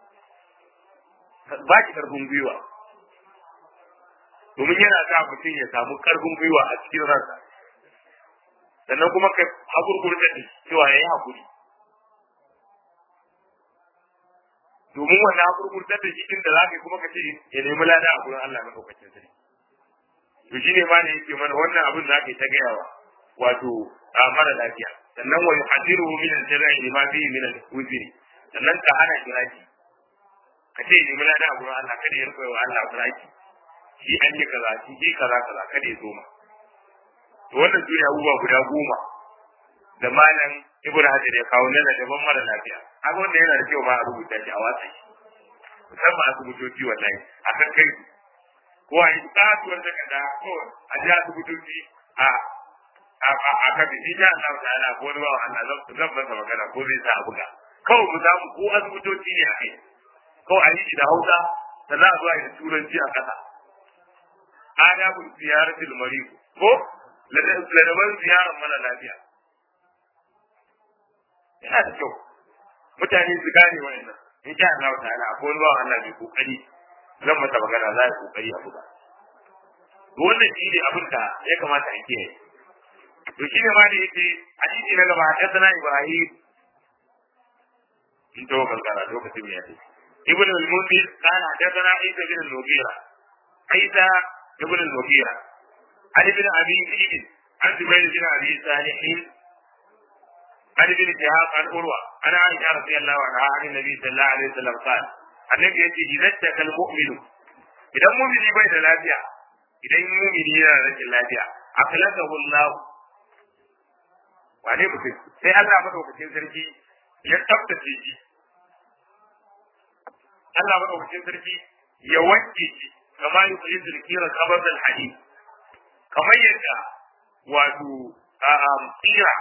ba ki karfin gwiwa domin yana sa mutum ya samu karfin gwiwa a cikin ransa sannan kuma ka hakurkurta da cewa ya yi hakuri domin wannan hakurkurta da shi inda za ka yi kuma ka ce ya nemi lada a gurin Allah maɗaukacin sarki to shi ne ma ne yake mana wannan abin da aka yi ta gayawa wato a mara lafiya sannan wa yuhadiru min al-jara'i lima fihi min al-uzri sannan ka hana kiraki ka ce ni mulana a gurin Allah kada ya rufe wa Allah kiraki shi an yi kaza shi shi kaza kaza kada ya zoma to wannan duniya abubuwa guda goma da malam ibnu hajar ya kawo nan daban mara lafiya haka wanda yana da kyau ma a rubuta shi a watsa shi musamman asibitoci wallahi a kan kai ko a yi tsatuwar takarda ko a ji asibitoci a a kan shi ya Allah ta'ala ko wani bawa Allah zan masa magana ko zai sa a buga kawai mu samu ko asibitoci ne a kai kawai a yi shi da Hausa da za a zo a yi da turanci a ƙasa adabul ziyaratul marid ko ladaban ziyarar mana lafiya yana da kyau mutane su gane wa'annan in sha Allah ta'ala akwai wani bawa Allah mai kokari zan masa magana za a yi kokari a buga wannan shi ne abin da ya kamata a kiyaye to shi ne ma da yake hadisi na gaba hadathana ibrahim in to kankara lokacin ya ce ibn al-mundir kana hadathana isa bin al-mughira isa ibn al-mughira ali bin abi zaid an zubayr bin abi salih عن ابن شهاب عن عروة عن عائشة رضي الله عنها عن النبي صلى الله عليه وسلم قال النبي يأتي إذا اشتكى المؤمن إذا مؤمن بين الأبيع إذا مؤمن yana rashin lafiya أخلصه الله wane mutum sai Allah madaukakin sarki ya tsaftace shi Allah madaukakin sarki ya wanke shi kama yi kuyi zirkira kabar da hadi kamar yadda wato tsira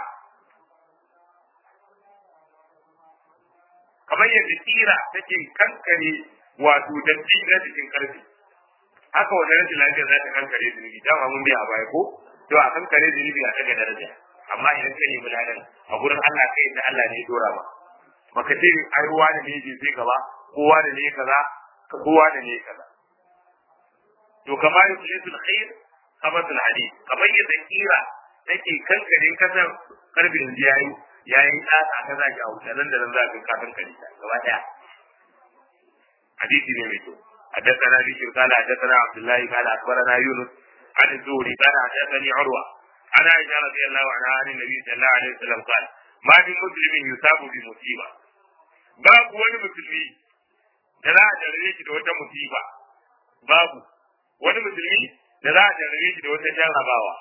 kamar yadda tsira take kankare wato datti na cikin karfi haka wannan rashin lafiyar za ta kankare zunubi dama mun biya a baya ko to a kankare zunubi a daga daraja amma idan ka nemi ladan a gurin Allah kai da Allah ne ya dora ba baka ce ai ruwa da ne bai sai gaba kowa da ne kaza kowa da ne kaza to kamar yusul khair qabatul hadid kamar yadda kira take kankare kasar karbin yayi yayin tsatsa ka zaki a wuta nan da nan za ka kankare ta gaba daya hadisi ne mai kyau حدثنا بشر قال حدثنا عبد الله قال اخبرنا يونس عن الزهري قال حدثني عروه عن عائشة رضي الله عنها عن النبي صلى الله عليه وسلم قال ما من مسلم يصاب بمصيبة babu wani musulmi da za a jarare shi da wata musiba babu wani musulmi da za a jarare shi da wata jarrabawa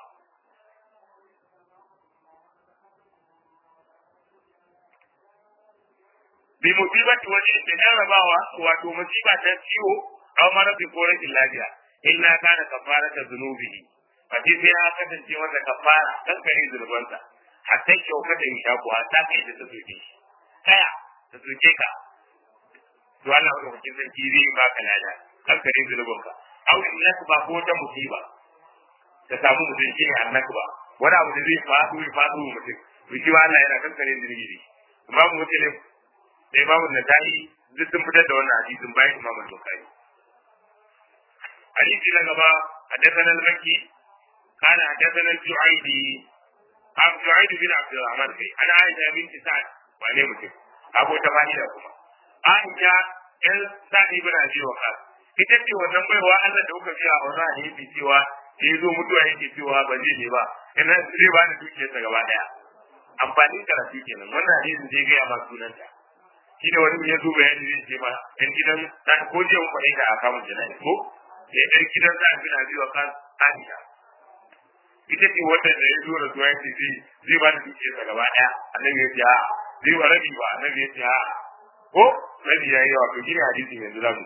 bi musibati wani da jarrabawa wato musiba ta ciwo aw marabin ko rashin lafiya illa kana kafarata zunubihi Fati sai ya kasance wanda ka fara kankare zurbansa hatta kyauka da insha kuwa ta kai da ta soke shi kaya ta soke ka to Allah wanda kuke sarki zai ba ka lada kankare zurbanka au in ba ko ta musiba ta samu mutum shi ne annaku ba wani abu da zai faɗo ya faɗo mutum to shi Allah yana kankare zurbi ne imamu muslim da imamu nasa'i duk sun fitar da wannan hadisin bayan imamu bukhari hadisi na gaba حدثنا المكي قال حدثنا الجعيدي أبو جعيد بن عبد الرحمن كي أنا عائشة بنت سعد وأنا مسلم أبو تفاني لكم عائشة إن سعد بن أبي وقاص ita ce wannan baiwa Allah da kuka biya a wannan hadisi cewa da ya zo mutuwa yake cewa ba zai ne ba ina zai ba ni dukiyarsa gaba daya amfanin karatu kenan wannan hadisin zai gaya ma sunanta shi ne wani ya zo bayani zai ce ma yan gidan dan ko je mun faɗi ka a kamun jana'i ko ya ɗan gidan sa bin abi wa kan Aisha ita ce wanda da ya zo da zuwa yace zai zai ba da dukiyar sa gaba daya annabi ya ce a zai ba rabi ba annabi ya ce a ko rabi ya yi yawa to gina hadisin yanzu za mu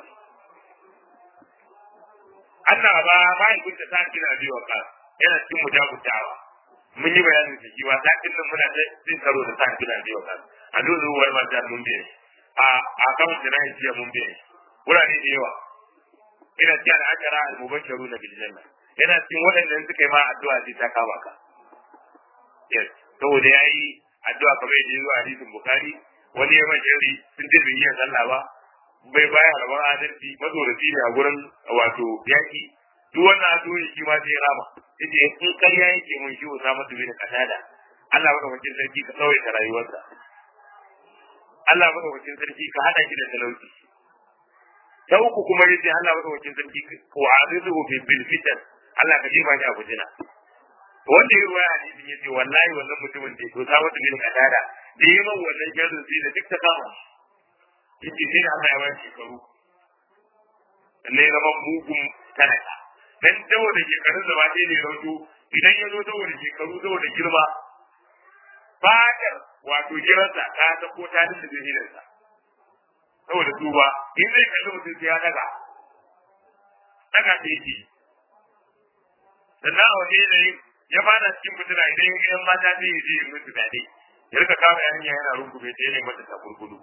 Allah ba ba ya kunta sa bin abi wa kan yana cikin mujabutawa mun yi bayanin da kiwa sakin nan muna da cin karo da sa bin abi wa kan a dole wani mata mun biye a a kan jina'i jiya mun biye wurare da yawa ina cikin al'ajara al-mubashiru na bil janna yana cikin waɗanda suka yi ma addu'a sai ta kama ka yes saboda yayi addu'a kamar yadda yazo hadisin bukhari wani ya majeri sun ce bai iya sallah ba bai baya rabon adalci mazorafi ne a gurin wato yaki duk wannan addu'o'i shi ma sai rama yace in ƙarya yake mun shi Usama bin Qatada Allah madaukakin sarki ka tsawaita rayuwarsa Allah madaukakin sarki ka hada shi da talauci ta uku kuma yace Allah madaukakin sarki wa azizuhu fi bil fitan Allah ka jiba shi a bujina wanda ya ruwaya hadisin yace wallahi wannan mutumin da to sa wata bin kadada da yi man wannan jarin sai da duk ta kama yace sai Allah ya bashi shekaru ne zama mugun talaka dan saboda shekarun da ba sai ne rauto idan ya zo saboda shekaru saboda girma fatar wato giransa ta ta ko ta dinda zahirinsa saboda tuba in zai kalli mutum sai ya daga daga ta yake sannan a wani yanayi ya fada cikin fitina idan ya ga mata zai yi zai musu daɗe ya rika kawo yarinya yana rungume ta yana mata ta gurgudu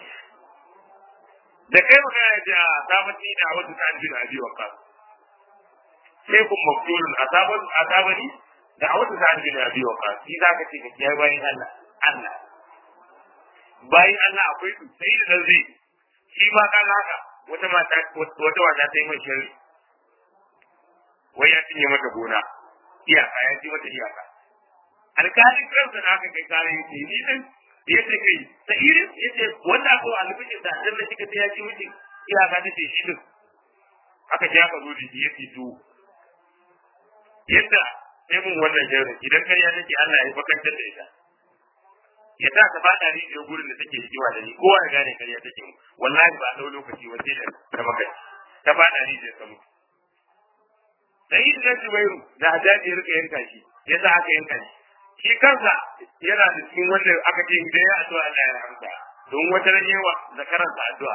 da kai magana ya ce a sabati da wasu ta jin abi wa ka sai kun maktulun a sabani a sabani da a wasu ta jin abi wa ka shi za ka ce ka kiyaye bayan Allah Allah bayan Allah akwai su sai da zai shi ma kan haka wata mata wata wata ta yi mai shari wai ya cinye mata gona iyaka ya ci mata iyaka alkalin kansa da aka kai kare yake ni din ya ce kai ta irin ya ce wanda aka wa alfishin da dan da kika ta ya ci miki iyaka ta ce shi din aka ji aka zo da shi ya ce to yadda sai mun wannan shirin idan kariya take Allah ya bakantar da ita ya sa ta fada ni da gurin da take kiwa da ni kowa ya gane kariya take mu wallahi ba dau lokaci wace da ta maka ta fada ni da samu sai da Zubairu da Hajjaji ya rika yanka shi ya sa aka yanka shi shi kansa yana da cikin wanda aka ce idan ya addu'a Allah ya rahmata don wata ran yawa zakaran sa addu'a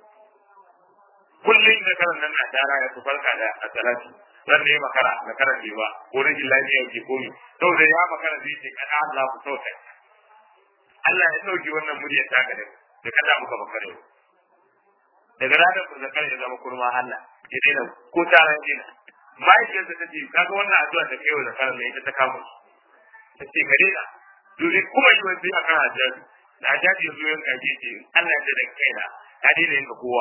kullum zakaran nan na tara ya su farka da a salatu ran ne makara zakaran ne ba ko rashin lafiya ke komi saboda ya makara zai ce kana Allah ku sauka Allah ya sauki wannan muryar taka da da kada muka makare daga ranar da zakar ya zama kurma Allah ya daina ko taron dina mahaifiyarsa ta ce kaga wannan addu'a da kai wa zakar ne ita ta kama ta ce ka daina dole kuma yi wani a kan hajjaji da hajjaji ya zo yin kaji ce Allah ya da kaina ya daina yin kowa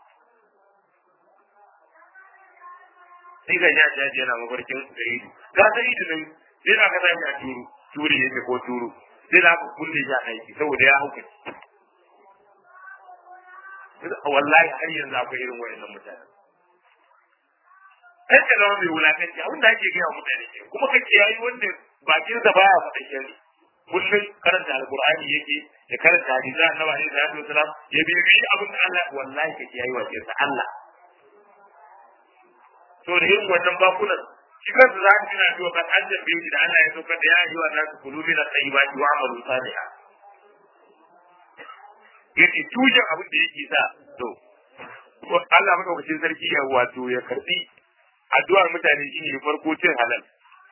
sai ga hajjaji yana mafarkin sa'idu ga sa'idu nan sai na ka sami a turu turi yake ko turu sai za ku kulle shi a aiki saboda ya hauka wallahi har yanzu akwai irin wayannan mutanen kai ka zama mai wulakanci abin da ake gaya mutane ke kuma kake yayi wanda bakin da baya faɗa shari kullum karanta alqur'ani yake ya karanta hadisi annabi alaihi salatu wasalam ya bi bi abin da Allah wallahi kake yayi wa sa Allah to da irin wannan bakunan shi kansa za ka tuna cewa kan an tambaye shi da Allah ya saukar da ya yi wa nasu kulubi na tayyibati wa amalu salihah yace tujan abin da yake sa to Allah madaukakin sarki ya wato ya karbi addu'ar mutane shine farko cin halal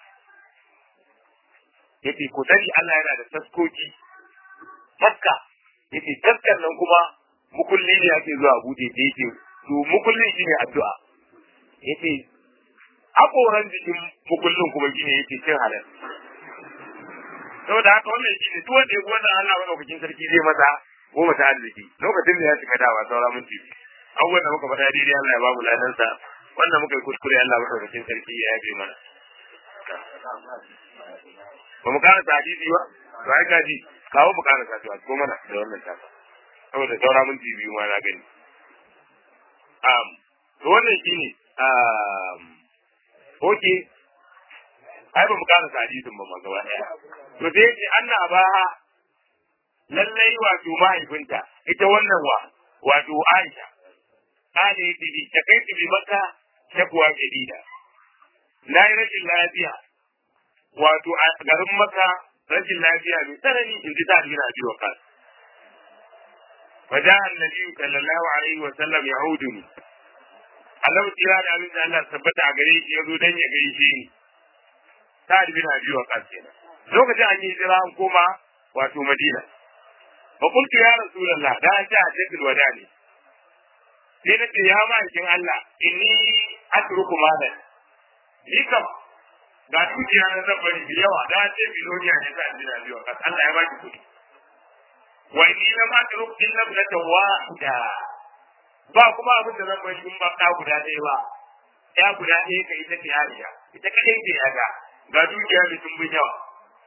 yace ku sani Allah yana da taskoki taska yace taskar nan kuma mukulli ne ake zuwa bude da yake to mukullin shine addu'a yace hakoran jikin mukullin kuma shine yake cin halal saboda haka wannan shine duk wanda ya wannan Allah madaukakin sarki zai masa goma ta arziki lokacin da ya cika dawa saura minti abubuwan da muka faɗa daidai Allah ya babu ladansa wanda muka yi kuskure Allah madaukakin sarki ya yabe mana ba mu kara hadisi ba to ai kaji kawo mu kara satuwa ko mana da wannan tafa saboda saura minti biyu ma na gani um to wannan shine um okay ai ba mu kara hadisin ba ma gaba daya to sai yace anna abaha lallai wato mahaifinta ita wannan wa wato Aisha kane yake bi ta kai bi maka shakwa jadida na yi rashin lafiya wato a garin maka rashin lafiya mai tsanani in ji ta dina biyu kan فجاء النبي صلى الله عليه وسلم يعودني Allah tira da abin da Allah tabbata a gare shi ya zo dan ya gaishe ni ta bin Abi Waqas kenan lokacin an yi jira an koma wato Madina fa qultu ya rasulullah da an ta hajjatul wada ne sai na ce ya ma'aikin Allah inni atruku malan ni kam ga dukiya na zan bari da yawa da ce biloniya ne za a jira biyu Waqas Allah ya baki kuɗi wa inni lam atruk illa ibnatan wahida ba kuma abin da zan bari in ba ɗa guda ɗaya ba ya guda ɗaya ka ita ce Aisha ita kadai ce ya ga ga dukiya da sun bin yawa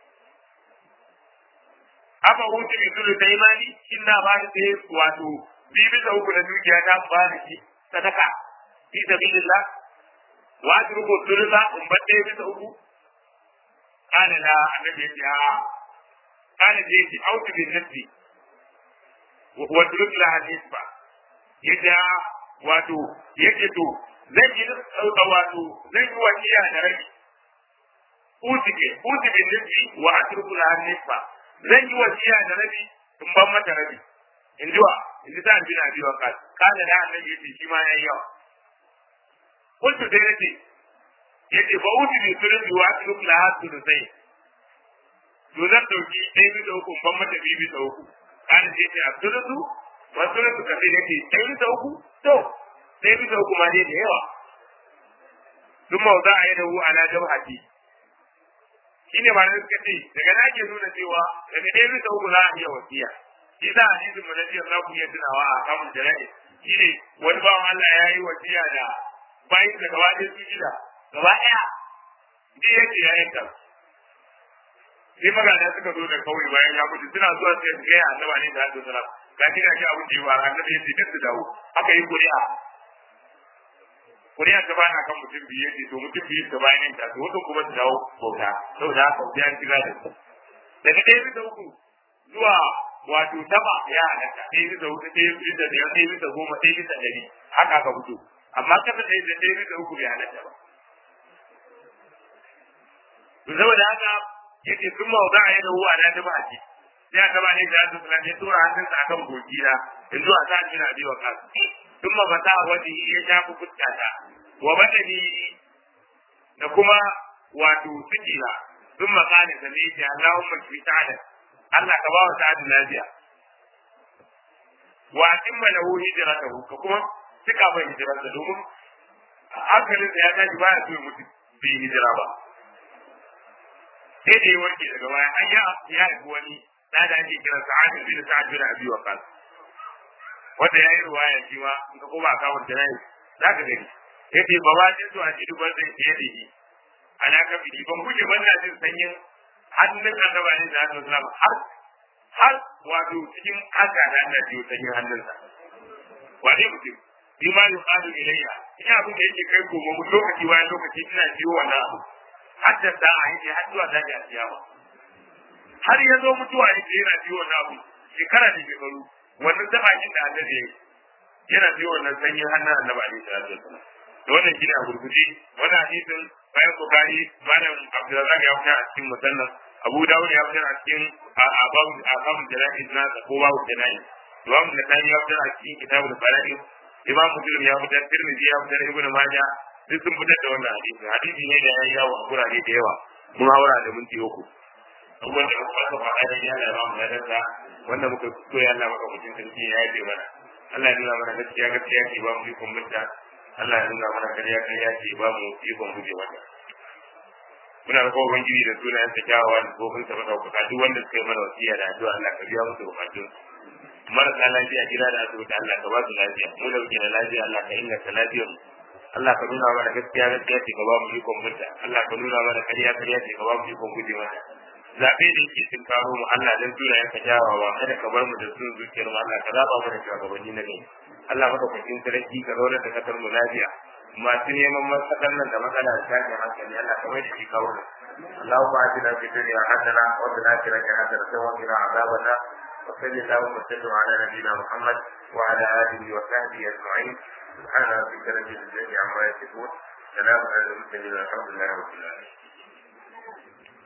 aka hutu bi zulu ta imani in na ba da ɗaya wato bi bisa uku na dukiya ta ba da shi sadaka fi sabilillah wa atruku thulutha in ba ɗaya bisa uku kana la annabi ya ce a kana je ki autu bi nafsi wa turuk la nisba yadda wato yake to zan yi wato zan yi wasiya da rabi usike usibe nufi wa atruku la nisfa zan yi wasiya da rabi in ban mata rabi in ji wa in ji ta bin abi wa kas kana da annabi yace shi ma yayi yawa kuntu dai nace yace ba usibe sulubi wa atruku la sulusai to zan dauki ɗaya bisa uku in ban mata biyu bisa uku kana ce ce abdulusu wasu ne suka ce nake ɗaya bisa uku to ɗaya bisa uku ma dai da yawa duk mawza a yi da hu ala jawhati shi ne malamai suka ce daga na ke nuna cewa daga ɗaya bisa uku za a iya wasiya shi za a hadisin mu na jiya za ku iya tunawa a kamun jana'i shi ne wani bawan Allah ya yi wasiya da bayan da gaba ɗaya su gida gaba ɗaya ji yake ya yanka sai magana suka zo da kawai bayan ya mutu suna zuwa sai su gaya annaba ne da hadu salam ga shi gashi abin da ya fara annabi ya ce duk su dawo aka yi kuri'a kuri'a ta bana kan mutum biyu ce to mutum biyu ta bayan ta to wato kuma su dawo bauta saboda haka sai an shiga da su daga ɗaya bisa uku zuwa wato taba ya halatta ɗaya bisa uku ɗaya bisa biyar ɗaya bisa goma ɗaya bisa ɗari haka aka fito amma kasa ɗaya da ɗaya bisa uku bai halatta ba to saboda haka yace sun mawza a yadda huwa na dama ce sai aka ba ne da su sunan ya tura hannunsa akan gogi na in zuwa sa ji na biwa kasu sun ma fata wani ya shafi fuskata wa badani da kuma wato ciki na sun makane da ne ce Allahumma shi ta'ala Allah ka ba wa ta'ala lafiya wa atimma lahu hijratahu ka kuma cika mai hijirarsa domin hankalinsa ya tashi baya so ya mutu bai hijira ba sai da ya warke daga baya an ya ya haifi wani da da ake kira sa'ad bin sa'ad bin abi waqas wanda yayi ruwaya shi ma in ka koma ka wanda nayi zaka gani yace ba ba din to a ji dubar zai fiye da shi ana ka bi ban guje ban na jin sanyin hannun annaba ne da Allah sallallahu har har wato cikin haka da Allah ji sanyin hannunsa wani mutum bi ma yuqalu ilayya ina abin da yake kai gobe mu lokaci bayan lokaci ina jiwo wannan abu hatta da a yake har zuwa zaki a kiyama har ya zo mutuwa yake yana biyo wannan abu shekara da shekaru wannan tabakin da Allah ya yi yana biyo wannan sanyin hannun annabi alaihi salatu wasallam da wannan shine a gurguje wannan hadisin bayan bukari malam abdurrazzaq ya fitar a cikin musannaf abu dawud ya fitar a cikin ababu ababu jana'iz na ko babu jana'iz imam nasani ya fitar a cikin kitabul fara'id imam muslim ya fitar tirmidhi ya fitar ibnu majah duk sun fitar da wannan hadisi hadisi ne da ya yi yawo a gurare da yawa mun haura da minti uku abubuwan da muka fasa faɗa da yana ba mu ladarsa wanda muka so ya Allah maka mutum sarki ya yafe mana Allah ya nuna mana gaskiya gaskiya ce ba mu ikon mutta Allah ya nuna mana ƙarya ƙarya ce ba mu ikon guje mata muna da kowa ubangiji da sunayen sa kyawawa da kofin sa madaukaka duk wanda suka yi mana wasiya da addu'a Allah ka biya musu bukatun marasa lafiya gida da asibiti Allah ka ba su lafiya mu da muke da lafiya Allah ka inganta lafiyar mu Allah ka nuna mana gaskiya gaskiya ce ka ba mu ikon mutta Allah ka nuna mana ƙarya ƙarya ce ka ba mu ikon guje mata zaɓe da yake sun karo mu Allah dan sunayen ka kyawawa kada ka bar mu da sun zuciyar mu Allah ka zaba mana shugabanni na gari Allah maka kwakin sarki ka zauna da kasar mu lafiya masu neman matsalar nan da matsala da tashin hankali Allah ka mai da shi kawo اللهم آتنا في الدنيا حسنة وفي الآخرة حسنة وقنا عذاب النار وصل اللهم وسلم على نبينا محمد وعلى آله وصحبه أجمعين سبحان ربك رب العزة عما يصفون سلام على المرسلين الحمد لله رب العالمين